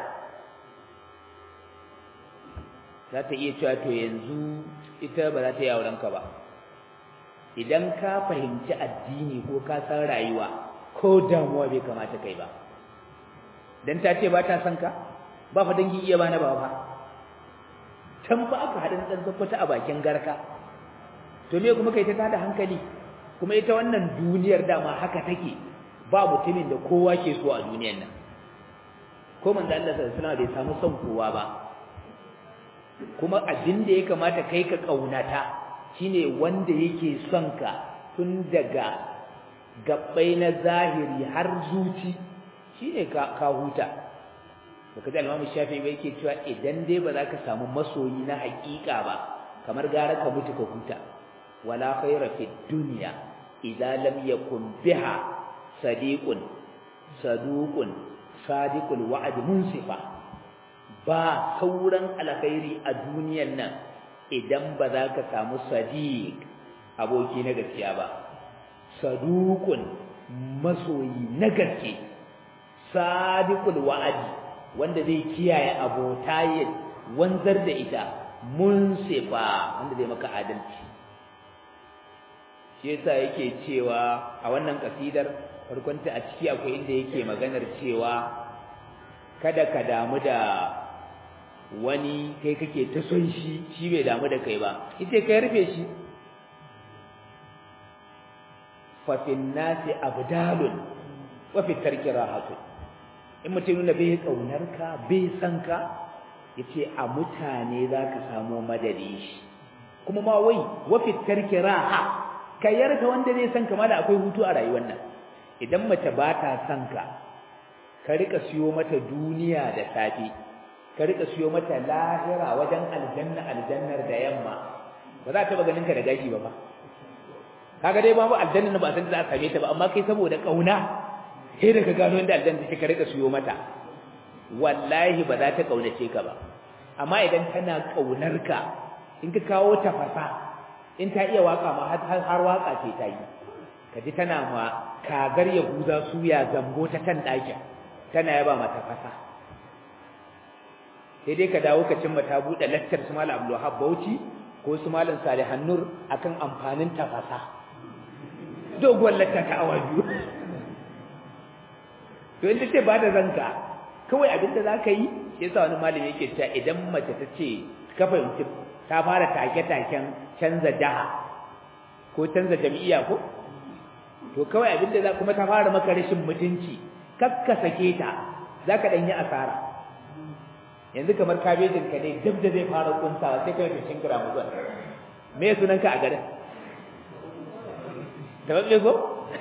za ta iya cewa to yanzu ita ba za ta yi aurenka ba idan ka fahimci addini ko ka san rayuwa ko damuwa bai kamata kai ba dan ta ce ba ta son ka ba fa dangi iya bana ba fa can ba aka haɗin ɗan zakwata a bakin garka to me kuma kai ta tada hankali kuma ita wannan duniyar dama haka take ba mutumin da kowa ke so a duniyar nan ko manzo Allah sallallahu alaihi wasallam bai samu son kowa ba kuma abin da ya kamata kai ka kaunata shine wanda yake son ka tun daga gabbai na zahiri har zuci shine ka ka huta baka ji Imam Shafi'i bai yake cewa idan dai ba za ka samu masoyi na hakika ba kamar gara ka mutu ka huta wala khaira fi dunya idza lam yakun biha sadiqun saduqun sadiqul wa'd munsifa ba sauran alkhairi a duniyan nan idan ba za ka samu sadiq aboki na gaskiya ba saduqun masoyi na gaske sadiqul wa'di wanda zai kiyaye abota ya wanzar da ita munsifa wanda zai maka adalci shi yasa yake cewa a wannan kasidar farkonta a ciki akwai inda yake maganar cewa kada ka damu da wani kai kake ta son shi shi bai damu da kai ba ita kai rufe shi fa fin nasi abdalun wa fi tarki rahatu in mutum nuna bai kaunar ka bai san ka yace a mutane zaka samu madadi shi kuma ma wai wa fi tarki raha kai yarda wanda zai san ka ma da akwai hutu a rayuwar nan idan mace ba ta san ka ka rika siyo mata duniya da safe ka rika siyo mata lahira wajen aljanna aljannar da yamma ba za ta ba ganin ka da gashi ba ba kaga dai babu aljanna ba san da za a same ta ba amma kai saboda kauna sai da ka gano inda aljanna take ka rika siyo mata wallahi ba za ta kaunace ka ba amma idan tana kaunar ka in ka kawo ta fasa in ta iya waka ma har waka ce ta yi kaji tana ma kagar yahuza suya zambo ta kan ɗakin tana yaba mata fasa sai dai ka dawo ka cimma ta buɗe lattar su malam Abdul Wahab Bauchi ko su malam Salihan Nur akan amfanin tafasa doguwar latta ta awa biyu to inda ce ba da zanka kawai abin da zaka yi shi yasa wani malami yake cewa idan mace ta ce ka fahimci ta fara take-taken canza jaha ko canza jam'iyya ko to kawai abin da za kuma ta fara maka rashin mutunci kakka sake ta zaka dan yi asara yanzu kamar kabejin ka ne duk da zai fara kuntawa sai kai tushin kira mu zuwa me sunan ka a garin da babbe ko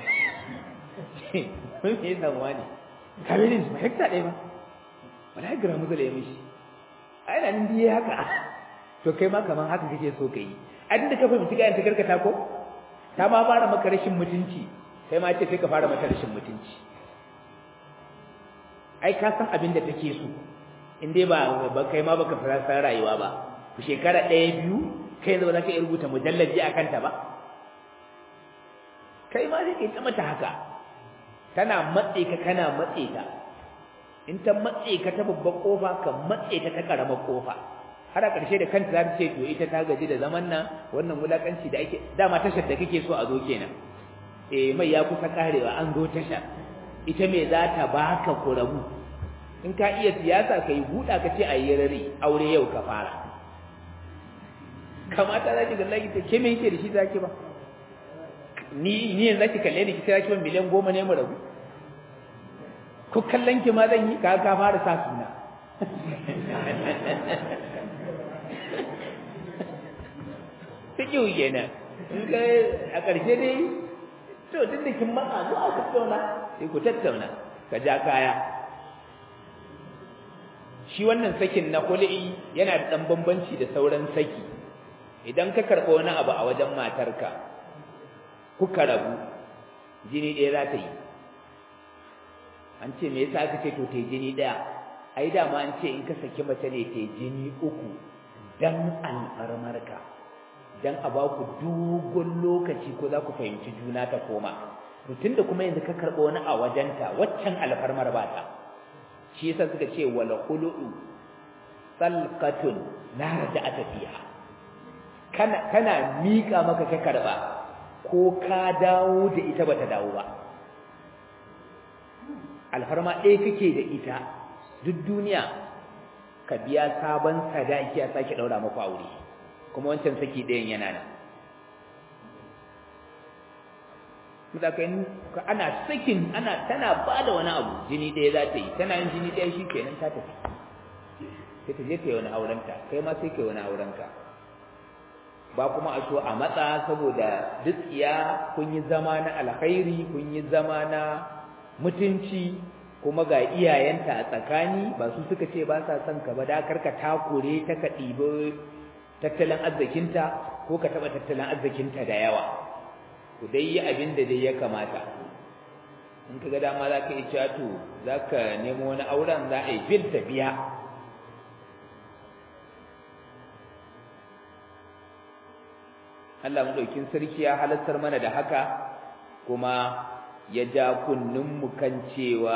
mun yi nan wani kabejin su hekta ɗaya ba wala gira mu zai mishi ai nan diye haka to kai ma kaman haka kake so kai a da ka fahimci ga ta karkata ko ta ma fara maka rashin mutunci kai ma ce sai ka fara mata rashin mutunci ai ka san abin da take so in dai ba ba kai ma baka fara san rayuwa ba ku shekara ɗaya biyu kai yanzu ba za ka iya rubuta mujallabi a kanta ba kai ma sai kai ta mata haka tana matse ka kana matse ta in ta matse ka ta babbar kofa ka matse ta ta karamar kofa har a ƙarshe da kanta za ta ce to ita ta gaji da zaman nan wannan wulakanci da ake dama tashar da kake so a zo kenan eh mai ya kusa karewa an zo tasha ita me za ta baka ku rabu in ka iya siyasa ka yi buɗa ka ce a yi rari aure yau ka fara kamata za ki ga lagi ta ke me yake da shi za ki ba ni ni yanzu ki kalle ni ki kira ki ban miliyan goma ne mu rabu ko kallon ki ma zan yi ka ka fara sa suna take kenan a ƙarshe dai to duk da kin matsa zuwa ku tattauna sai ku tattauna ka ja kaya shi wannan sakin na kul'i yana da dan bambanci da sauran saki idan ka karɓo wani abu a wajen matarka kuka rabu jini ɗaya za ta yi an ce me yasa aka ce to ta yi jini ɗaya ai dama an ce in ka saki mace ne ta yi jini uku dan alfarmarka dan a ba ku dogon lokaci ko za ku fahimci juna ta koma to tunda kuma yanzu ka karɓo wani a wajenta waccan alfarmar ba ta shi yasa suka ce wala khulu'u salqatun la raja'ata fiha kana kana mika maka ka karba ko ka dawo da ita bata dawo ba alfarma ɗaya kake da ita duk duniya ka biya sabon sadaki a sake daura maka aure kuma wancan saki ɗayan yana nan ka ana sakin ana tana ba da wani abu jini ɗaya za ta yi tana yin jini ɗaya shi kenan ta tafi sai ta je ta yi wani aurenta kai ma sai ka yi wani aurenka ba kuma a so a matsa saboda duk iya kun yi zama na alkhairi kun yi zama na mutunci kuma ga iyayenta a tsakani ba su suka ce ba sa son ka ba da karka takure ta ka ɗibi tattalin arzikinta ko ka taɓa tattalin arzikinta da yawa ku dai yi abin da dai ya kamata in ka ga dama za ka yi cewa to za ka nemo wani auren za a yi bil ta biya Allah maɗaukin sarki ya halartar mana da haka kuma ya ja kunninmu kan cewa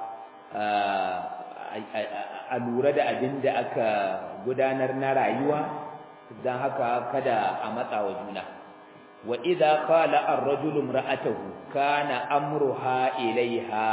a lura da abin da aka gudanar na rayuwa don haka kada a matsa wa juna wa idza qala ar-rajulu imra'atahu kana amruha ilaiha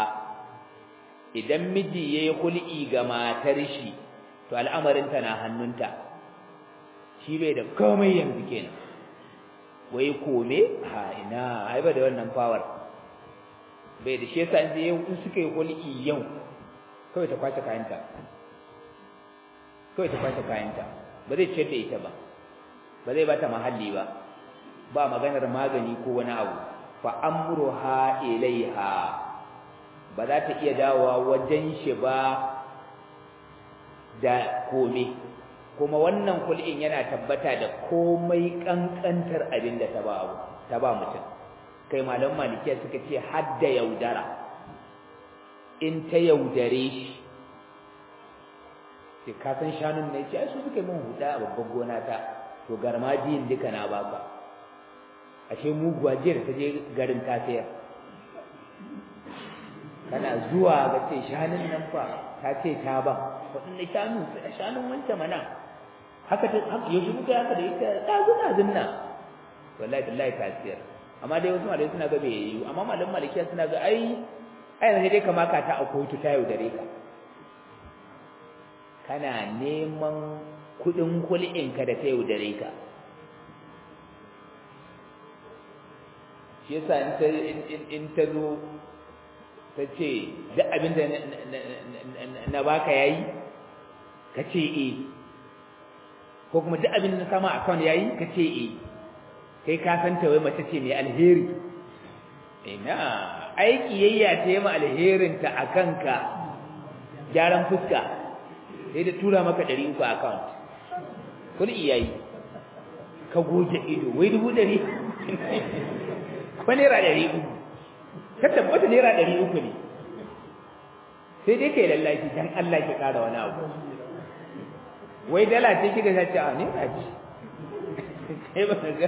idan miji yayi hul'i ga matar shi to al'amarin ta na hannunta shi bai da komai yanzu kenan wai kome ha ina ai ba da wannan power bai da shi yasa in suka yi hul'i yau kawai ta kwace kayanta kawai ta kwace kayanta ba zai ciyar da ita ba ba zai bata mahalli ba ba maganar magani ko wani abu fa amruha ilaiha ba za ta iya dawowa wajen shi ba da kome kuma wannan kul'in yana tabbata da komai kankantar abin da ta ba abu ta ba mutum kai malam malikiya suka ce hadda yaudara in ta yaudare shi sai ka san shanun ne ce ai su suka yi min huda a babban gona ta to garmajiyin duka na baka ashe muguwa jiyar ta je garin ta sayar kana zuwa ga ce shanun nan fa ta ce ta ban waɗanne shanu shanun wancan mana haka ta yaushe muka haka da ita ɗazu ɗazun nan wallahi billahi tasir amma dai wasu malai suna ga bai yi amma malam malikiya suna ga ai ai yanzu dai kama ka ta a kotu ta yaudare ka kana neman kuɗin kul'in ka da ta yaudare ka shi yasa in ta in ta zo ta ce duk abin da na baka yayi ka ce eh ko kuma duk abin da na sama account yayi ka ce eh kai ka san ta wai mace ce mai alheri ina ai kiyayya ta yi ma alherin ta akan ka gyaran fuska sai da tura maka 300 account kun iyayi ka goge ido wai dubu ɗari ko naira ɗari uku ka tabbata naira ɗari uku ne sai dai kai lallashi dan Allah ki ƙara wani abu wai dala ce kika ta ce a naira ce sai ba ga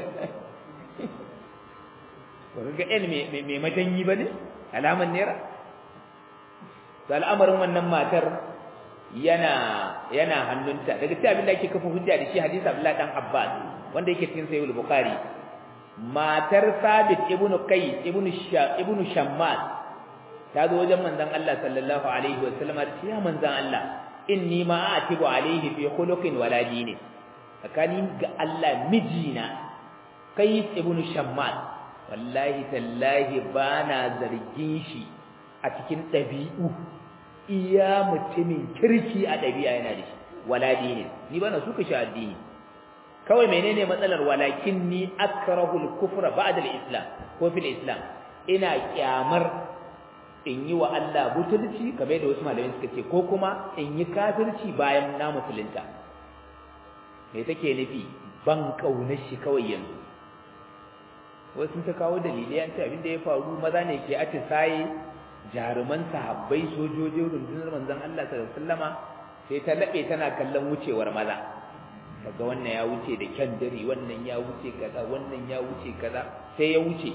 ba ga ɗan mai majanyi ba ne alaman naira da al'amarin wannan matar yana yana hannunta daga cikin abin da ake kafa hujja da shi hadisi Abdullah dan Abbas wanda yake cikin Sahih al-Bukhari matar Sabit ibn Qais ibn Sha ibn Shammas ta zo wajen manzon Allah sallallahu alaihi wa sallam ta ya manzon Allah inni ma atibu alaihi fi khuluqin wala dini tsakani ga Allah mijina Qais ibn Shammas wallahi tallahi bana zargin shi a cikin dabi'u iya mutumin kirki a dabi'a yana da shi wala dini ni bana suka shi addini kawai menene matsalar walakin ni akrahu al-kufra ba'da al-islam ko fil islam ina kyamar in yi wa Allah butulci kamar da wasu malamai suka ce ko kuma in yi kafirci bayan na musulunta me take nufi ban kaunar shi kawai yanzu wasu ta kawo dalilai an ce abin da ya faru maza ne ke atisaye jaruman sahabbai sojojin rundunar manzon Allah sallallahu alaihi wasallama sai ta labe tana kallon wucewar maza daga wannan ya wuce da kyandiri wannan ya wuce kaza wannan ya wuce kaza sai ya wuce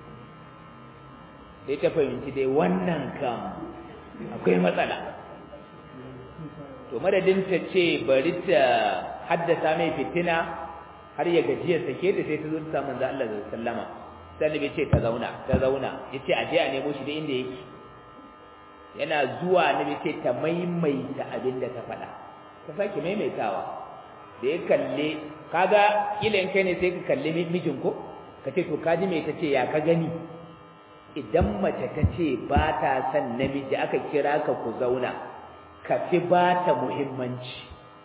sai ta fahimci dai wannan kam akwai matsala to madadin ta ce bari ta haddasa mai fitina har ya gajiya sake da sai ta zo ta samu manzo Allah sallama sai nabi ce ta zauna ta zauna yace a je a nemo shi da inda yake yana zuwa nabi ce ta maimaita abin da ta faɗa ta sake maimaitawa da ya kalle kaga kila in kai ne sai ka kalle mijin ko ka ce to kaji me tace ya ka gani idan mace ta ce ba ta son namiji aka kira ka ku zauna ka fi ba ta muhimmanci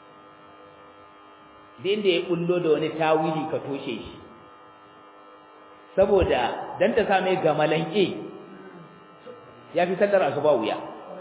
din da ya bullo da wani tawili ka toshe shi saboda dan ta same gamalan e ya fi sallar asuba wuya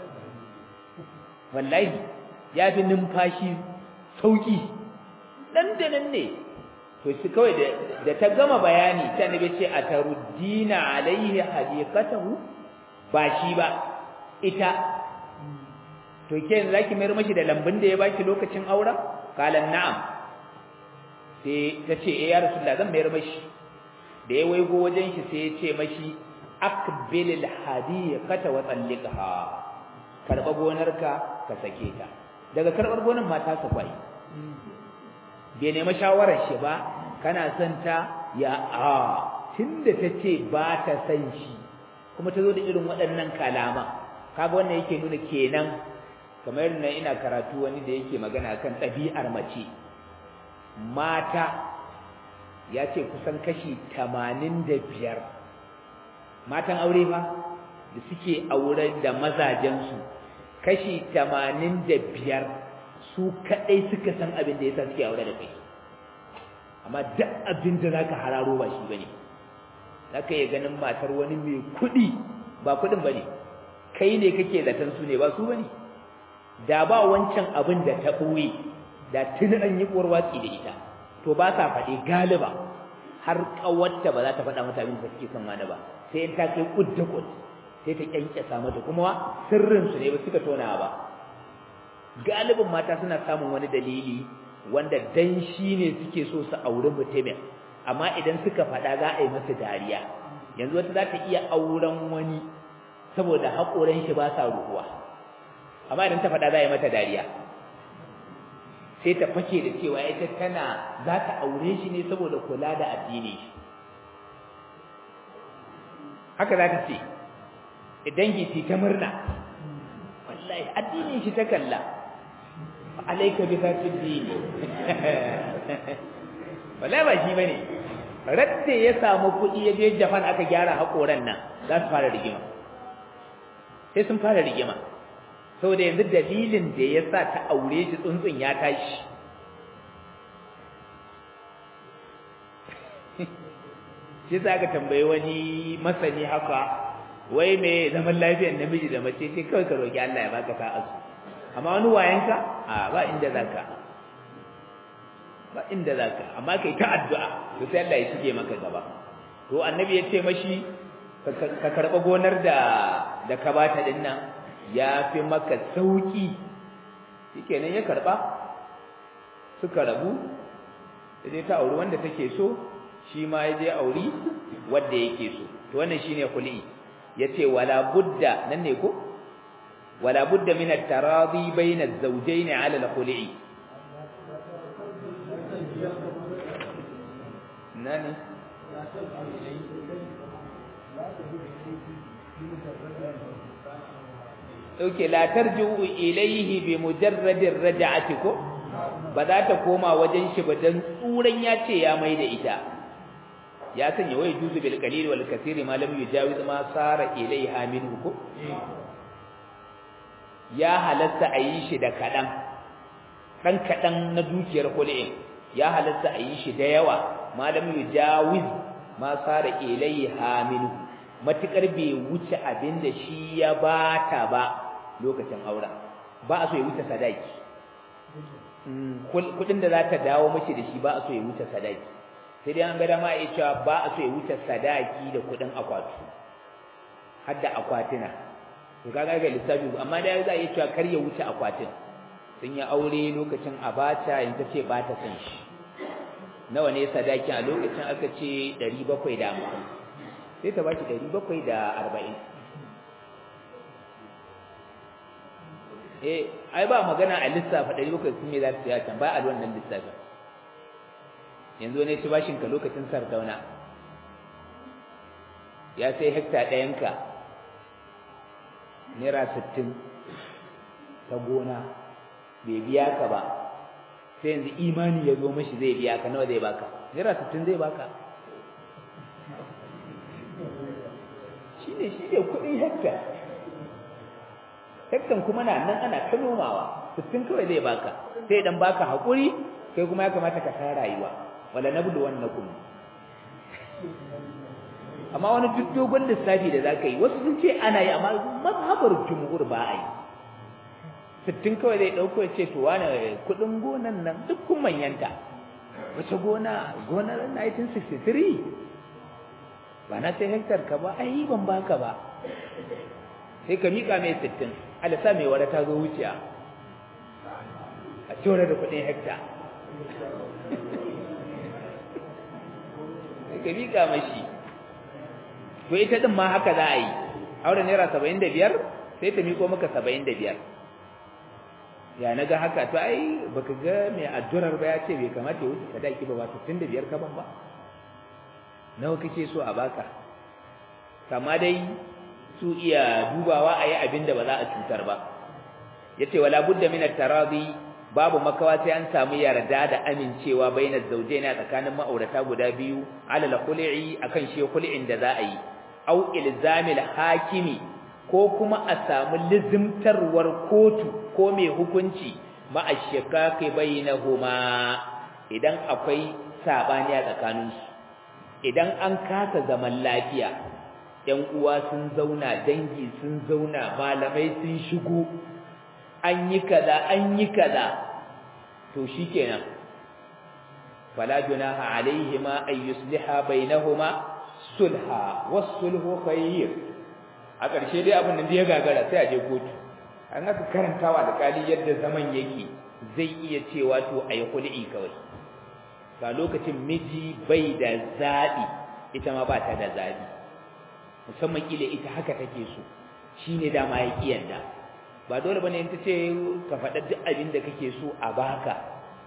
wallahi ya fi numfashi sauki dan da nan ne to shi kawai da ta gama bayani ta nabi ce ataruddina alaihi hadiqatahu ba shi ba ita to ke yanzu zaki mayar mashi da lambun da ya baki lokacin aura kalan na'am sai ta ce eh ya rasulullah zan mayar mashi da ya waigo wajen shi sai ya ce mashi aqbilil hadiqata wa talliqha karba gonarka ka sake ta daga karbar gonar mata sa kwai bai nemi shawarar shi ba kana son ta ya a tunda tace ba ta san shi kuma ta zo da irin waɗannan kalama kaga wannan yake nuna kenan kamar nan ina karatu wani da yake magana kan ɗabi'ar mace mata ya ce kusan kashi tamanin da biyar matan aure ba da suke aure da mazajensu kashi tamanin da biyar su kaɗai suka san abin da ya sa suke aure da kai amma duk abin da za ka hararo ba shi ba ne za ka iya ganin matar wani mai kuɗi ba kuɗin ba ne kai ne kake zaton su ne ba su ba ne da ba wancan abin da ta ɓoye da tuni an yi uwar watsi da ita to ba sa faɗi galiba har ƙawarta ba za ta faɗa mata abin da suke son wani ba sai in ta kai kud da kud sai ta kyankyasa mata kuma sirrin su ne ba suka tona ba galibin mata suna samun wani dalili wanda dan shi ne suke so su auri mutumin amma idan suka faɗa za a yi masa dariya yanzu wata za ta iya auren wani saboda haƙoran shi ba sa ruhuwa amma idan ta faɗa za a yi mata dariya sai ta fake da cewa ita tana za ta aure shi ne saboda kula da addini shi haka za ta ce idan ki ta murna wallahi addinin shi ta kalla alaika bi zati dini wallahi ba shi bane radda ya samu kuɗi ya je Japan aka gyara hakoran nan za su fara rigima sai sun fara rigima saboda yanzu dalilin da ya sa ta aure shi tsuntsun ya tashi shi za ka tambayi wani masani haka wai me zaman lafiyar namiji da mace ce kawai ka roƙi Allah ya baka sa'asu amma wani wayanka a ba inda zaka ba inda zaka amma kai ta addu'a to sai Allah ya shige maka gaba to annabi ya ce mashi ka karba gonar da da ka bata din nan ya fi maka sauki shikenan ya karba suka rabu sai ta auri wanda take so shi ma ya je auri wanda yake so to wannan shine khuli yace wala budda nan ne ko wala budda min at-taradi bayna az-zawjayn 'ala al-khuli nani dauke la tarji'u ilayhi bi mujarradir raj'ati ko ba za ta koma wajen shi ba dan tsuran ya ce ya mai da ita ya sanya wai juzu bil qalil wal kathir ma lam yujawiz ma sara ilayha minhu ko ya halatta a yi shi da kadan dan kadan na dukiyar kulin ya halatta a yi shi da yawa ma lam yujawiz ma sara ilayha minhu matukar bai wuce abinda shi ya bata ba lokacin auren ba a so ya wuce sadaki kudin da za ta dawo mace da shi ba a so ya wuce sadaki sai dai an ga dama ya cewa ba a so ya wuce sadaki da kudin akwatu har da akwatina to kaga ga lissafi amma da za a iya cewa kar ya wuce akwatin sun yi aure lokacin abacha in ta ce ba ta san shi nawa ne sadakin a lokacin aka ce 750 sai ta ba shi 740 eh ai ba magana a lissafa 700 sun me za su ya can ba a wannan lissafin yanzu ne ci bashin ka lokacin sardauna ya sai hekta ɗayanka naira sittin ta gona bai biya ka ba sai yanzu imani ya zo mashi zai biya ka nawa zai baka naira sittin zai baka shi ne shi ne kuɗin hekta hektan kuma na nan ana ta nomawa sittin kawai zai baka sai dan baka haƙuri kai kuma ya kamata ka san rayuwa wala nabdu wannakum amma wani duk dogon lissafi da zaka yi wasu sun ce ana yi amma mazhabar jumhur ba a yi sittin kawai zai dauko ya ce to wani kudin gonan nan duk kun manyanta wace gona gonar 1963 ba na sai hektar ka ba ai ban baka ba sai ka mika mai sittin alasa mai wada ta zo wuciya a cewa da kudin hektar ka miƙa mashi to ita din ma haka za a yi auren naira saba'in da biyar sai ta miƙo maka saba'in da biyar ya na ga haka to ai baka ga mai addurar ba ya ce bai kamata ya wuce sadaki ba ba sittin da biyar kaban ba nawa kake so a baka kama dai su iya dubawa a yi abin da ba za a cutar ba ya ce wala budda min at-taradi babu makawa sai an samu yarda da amincewa bainar zawjaina tsakanin ma'aurata guda biyu alal khul'i akan shi khul'in da za a yi au ilzamil hakimi ko kuma a samu lizimtarwar kotu ko mai hukunci ma ashqaqi bainahuma idan akwai sabani a tsakaninsu idan an kasa zaman lafiya yan uwa sun zauna dangi sun zauna malamai sun shigo an yi kaza an yi kaza to shikenan fala junaha alaihima ay yusliha bainahuma sulha was-sulhu khayr a ƙarshe dai abin da ya gagara sai a je kotu an aka karantawa da kali yadda zaman yake zai iya cewa to ayi kul'i kawai ga lokacin miji bai da zabi ita ma ba ta da zabi musamman kila ita haka take so shine dama ya kiyanda ba dole bane in ta ce ka faɗa duk abin da kake so a baka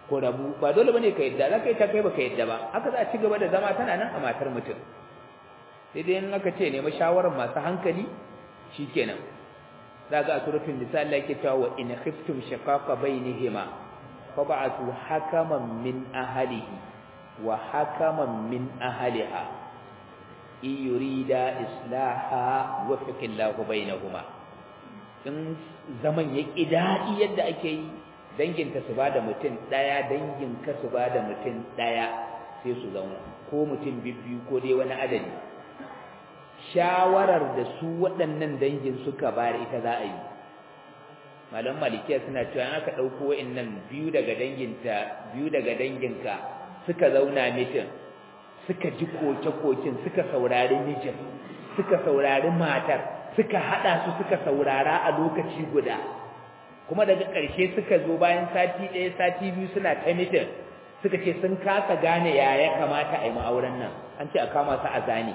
ko rabu ba dole bane ka yadda za ka yi ta kai baka yadda ba haka za a ci gaba da zama tana nan a matar mutum sai dai in aka ce nemi shawarar masu hankali shikenan za ga a suratul nisa Allah yake cewa wa in khiftum shiqaqa bainihima fab'atu hakaman min ahlihi wa hakaman min ahliha in yurida islaha wafiqillahu bainahuma in zaman ya daɗi yadda ake yi danginta su bada mutum ɗaya danginka su bada mutum ɗaya sai su zauna ko mutum bibbiyu ko dai wani adadi shawarar da su waɗannan dangin suka bayar ita za a yi malam malikiya suna cewa in aka ɗauko wa'annan biyu daga danginta biyu daga danginka suka zauna mitin suka ji koke-koken suka saurari mijin suka saurari matar suka hada su suka saurara a lokaci guda kuma daga ƙarshe suka zo bayan sati ɗaya sati biyu suna ta mitin suka ce sun kasa gane ya ya kamata a yi ma'auren nan an ce a kama su a zane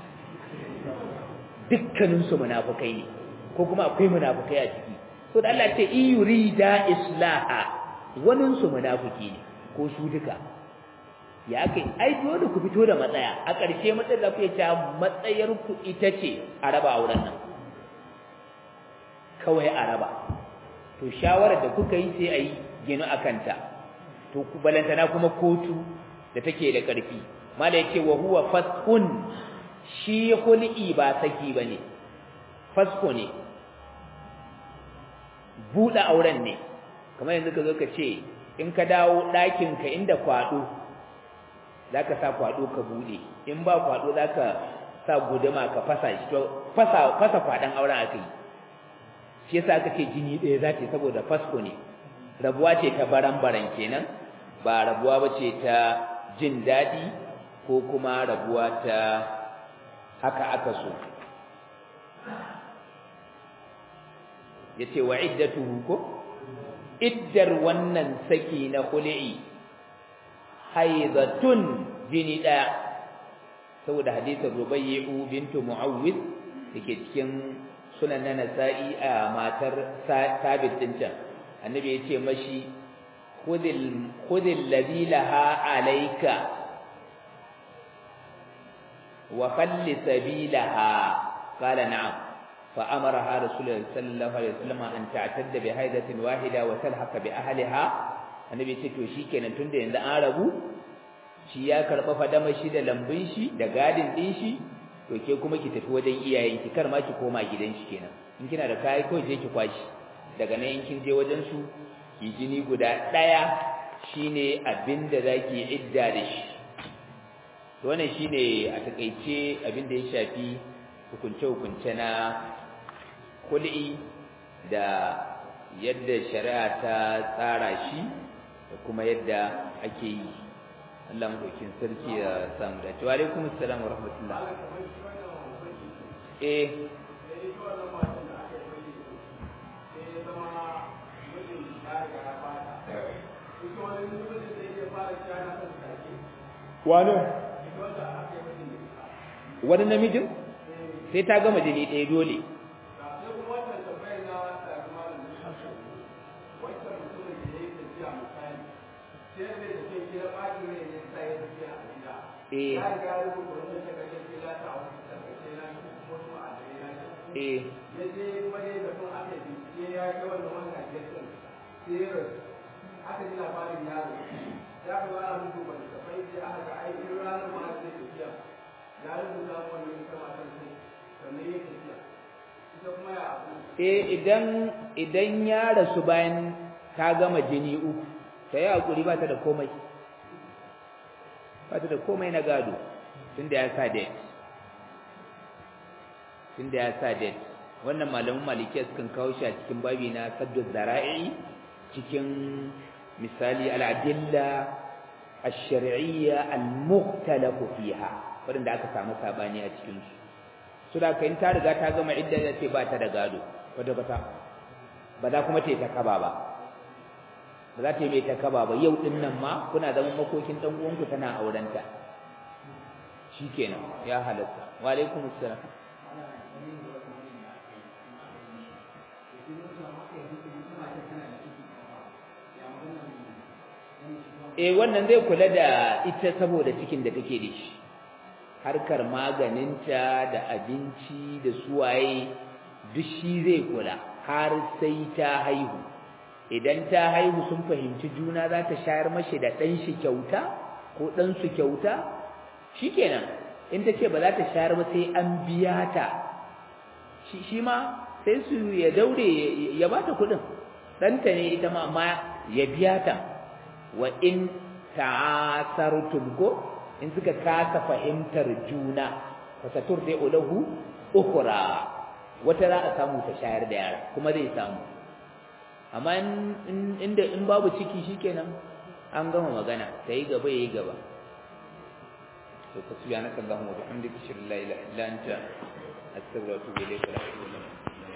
dukkaninsu munafukai ne ko kuma akwai munafukai a ciki so da Allah ce in yurida islaha waninsu munafuki ne ko su duka ya kai ai dole ku fito da matsaya a ƙarshe matsayar da kuke cewa matsayar ku ita ce a raba auren nan kawai a raba to shawarar da kuka yi sai a yi ginu a kanta to ku balantana kuma kotu da take da ƙarfi mala yake wa huwa faskun shi hul'i ba saki bane fasko ne buɗe auren ne kamar yanzu ka zo ka ce in ka dawo ɗakinka inda kwaɗo za ka sa kwaɗo ka buɗe in ba kwaɗo za ka sa guduma ka fasa shi to fasa fasa kwaɗon auren aka yi shi yasa aka ce jini ɗaya za ta saboda fasko ne rabuwa ce ta baran-baran kenan ba rabuwa ba ce ta jin daɗi ko kuma rabuwa ta haka aka so ya ce wa iddatuhu ko iddar wannan saki na hul'i haidatun jini ɗaya saboda hadisin rubayyu bintu mu'awwid dake cikin sunan na nasa'i a matar sabit din can annabi ya ce mashi khudil khudil ladhi laha alayka wa khalli sabilaha qala na'am fa amaraha rasulullahi sallallahu alaihi wasallam an ta'tadda bi haidatin wahida wa talhaqa bi ahliha annabi ya ce to shikenan tunda yanzu an rabu shi ya karba fadama shi da lambun shi da gadin din shi to ke kuma ki tafi wajen iyayenki kar ma ki koma gidan shi kenan in kina da kai ko je ki kwashi daga nan in kin je wajen su ki jini guda daya shine abinda zaki idda da shi to wannan shine a takeice abinda ya shafi hukunce hukunce na kul'i da yadda shari'a ta tsara shi da kuma yadda ake yi Allah madaukin sarki ya samu da wa alaikum assalam wa rahmatullah eh wani wani namijin sai ta gama jini ɗaya dole eh eh aka ji labarin yaro ya ka zara mutu ba da tafai sai aka ga ai irin ranar ma zai tafiya ya rubuta wannan ita matan sai sannan ya tafiya ita kuma ya abu eh idan idan ya rasu bayan ta gama jini uku ta yi hakuri ba ta da komai ba ta da komai na gado tunda ya sa date tunda ya sa date wannan malamin malikiya sukan kawo shi a cikin babi na saddu zara'i cikin misali al'adilla ash-shar'iyya al-mukhtalafu fiha wanda aka samu sabani a cikin su so da kai ta riga ta gama idda da ce ba ta da gado wanda bata ba za kuma ta yi ta kaba ba ba za ta yi mai ta kaba ba yau din nan ma kuna zaman makokin dan uwanku tana aurenta shikenan ya halatta wa alaikum assalam Thank you. eh wannan zai kula da ita saboda cikin da take da shi harkar maganinta da abinci da suwaye duk shi zai kula har sai ta haihu idan ta haihu sun fahimci juna za ta shayar mashi da ɗan shi kyauta ko ɗan su kyauta shikenan in ta ce ba za ta shayar ba sai an biya ta shi shi ma sai su ya daure ya ba ta kuɗin ɗanta ne ita ma amma ya biya ta wa in ta'asartum ko in suka kasa fahimtar juna fa saturdi ulahu ukhra wata za a samu ta shayar da yara kuma zai samu amma inda in babu ciki shikenan an gama magana sai gaba yayi gaba to subhanaka allahumma wa bihamdika ashhadu an la ilaha illa anta astaghfiruka wa atubu ilayk